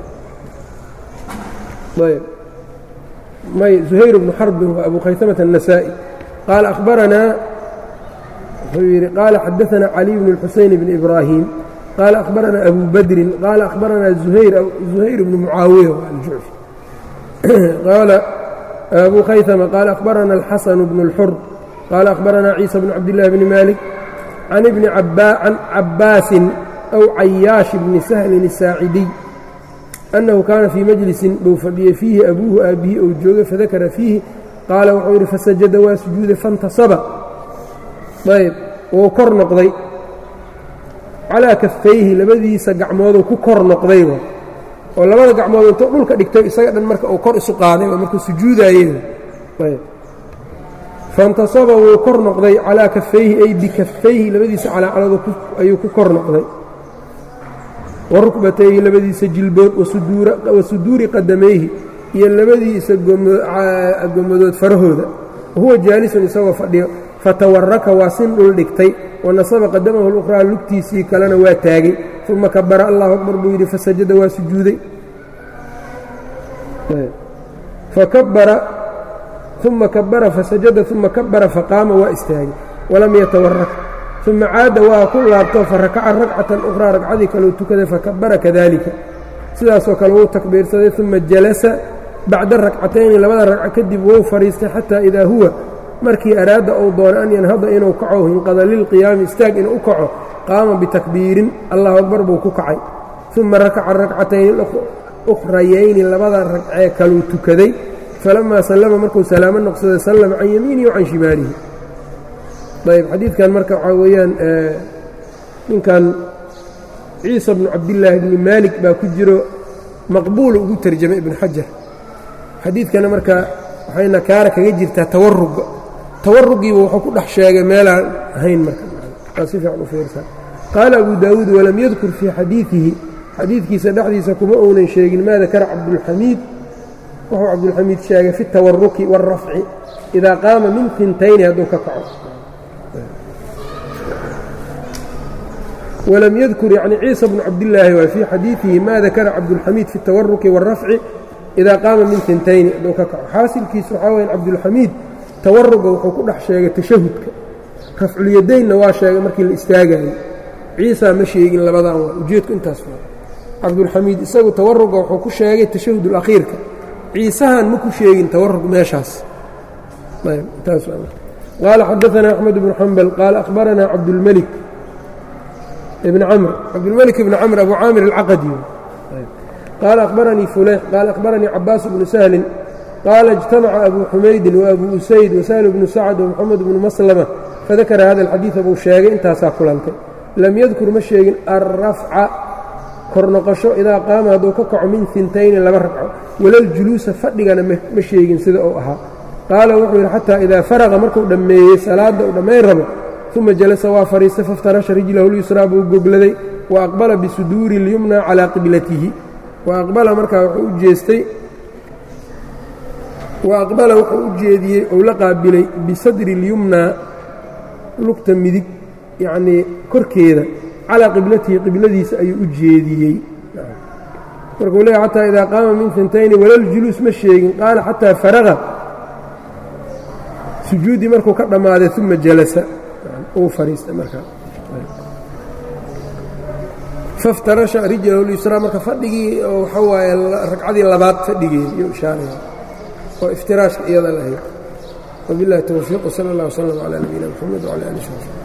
طيب مي زهير بن حرب وأبو خيثمة النسائي قال أخبرنا قال حدثنا علي بن الحسين بن إبراهيم قال أخبرنا أبو بدر قال أخبرنا زهير زهير بن معاوية الجعفي قال أبو خيثمة قال أخبرنا الحسن بن الحر قال أخبرنا عيسى بن عبد الله بن مالك عن ابن عبا عن عباس أو عياش بن سهل الساعدي أنه كان في مجلس بوفدي فيه أبوه أبيه أو جوغ فذكر فيه قال وحور فسجد وسجود فانتصب طيب وكر نقضي calaa kafayhi labadiisa gacmooduu ku kor noqday oo labada gacmood intuu dhulka dhigtay isaga dhan marka uu kor isu qaaday oo markuu sujuudaayey faintasaba wuu kor noqday calaa kafayhi ay bikafayhi labadiisa calaacaladu ayuu ku kor noqday wa rukbatayhi labadiisa jilbood wa suduuri qadamayhi iyo labadiisa gomadood farahooda wahuwa jaalisun isagoo fadhiyo fatawaraka waa sin dhul dhigtay wanasaba qadamahu lukhraa lugtiisii kalena waa taagay uma kabara allahu akbar buu yidhi fasajada waa sujuuday fakabara uma kabara fasajada uma kabara faqaama waa istaagay walam yatawarak uma caada waa ku laabto farakaca ragcatan ukhraa ragcadii kaleu tukaday fakabara kadalika sidaasoo kale wuu takbiirsaday uma jalasa bacda rakcatayni labada ragco kadib wou fadhiistay xataa idaa huwa markii araada uu doono an yanhada inuu kaco hinqada lilqiyaami istaag inuu u kaco qaama bitakbiirin allahu akbar buu ku kacay uma rakaca rakcatayni ukhrayayni labada ragcee kaluu tukaday falamaa sallama markuu salaamo noqsaday sallama can yamiinihi wa can shimaalihi ayb xadiidkan marka waxaa weeyaan ninkan ciisa bnu cabdillaahi bni maalik baa ku jiro maqbuulu ugu terjamay ibnu xajar xadiidkana marka waxay nakaara kaga jirtaa tawaruga tawarugiiba wuxuu ku dhex sheegay meelaan ahayn marka si fiican u fiirsan qaala abu daawuud walam yadkur fii xadiidihi xadiidkiisa dhexdiisa kuma uunan sheegin maa dakara cabdulxamiid wuxuu cabdulxamiid sheegay fi اtawaruki wاlrafci idaa qaama min tintayni hadduu ka kaco walam yadkur yani ciisa bnu cabdillaahi waa fii xadiidihi ma dakara cabdulxamiid fi اtawaruki wاlrafci idaa qaama min tintayni hadduu ka kaco xaasilkiisu waxaa weya cabdulxamiid tawaruga wuxuu ku dhex sheegay tashahudka rafculyadaynna waa sheegay markii la istaagayo ciisa ma sheegin labadan waa ujeedku intaas waa cabdulxamiid isagu tawaruga wuxuu ku sheegay tashahud اlakhiirka ciisahan ma ku sheegin tawarug meeshaas qaala xadaثna أxmed bnu xambal qaala akhbarana cabdulmelik ibn camr cabdulmelik ibn camr abu caamir alcaqadi qaala akhbaranii fuleyx qaala akhbaranii cabaas bnu sahlin qaala اجtamaca abu xumaydin وabu usayd وsahل bnu sacd ومxamed bnu maslama fadakara hada alxadiida buu sheegay intaasaa kulantay lam yadkur ma sheegin alrafca kor noqosho idaa qaama hadduu ka kaco min intayni laba ragco walaljuluusa fadhigana ma sheegin sida uu ahaa qaala wuxuu yidhi xataa idaa faraqa markuu dhammeeyey salaadda uu dhammayn rabo uma jalasa waa fadhiistay faftarasha rijlahu lyusraa buu gogladay wa aqbala bisuduuri اlyumna calaa qiblatihi wa aqbala markaa wuxuu u jeestay wa aqbala wuxuu u jeediyey ou la qaabilay bisadri اlyumnaa lugta midig yacnii korkeeda calaa qiblatihi qibladiisa ayuu u jeediyey markuu leeya xataa idaa qaama min fintayni walaljuluus ma sheegin qaala xataa faraqa sujuuddii markuu ka dhammaaday uma jalasa uu fadhiistay markaa faftarasha rijlahu lyusraa marka fadhigii oo waxa waaye ragcadii labaad fadhigeed iyo ishaaraya oo iftiraashka iyada lahayd wabiاllahi towfiiq wsala اllah wslm calى nabiyina mxamed wcalى ali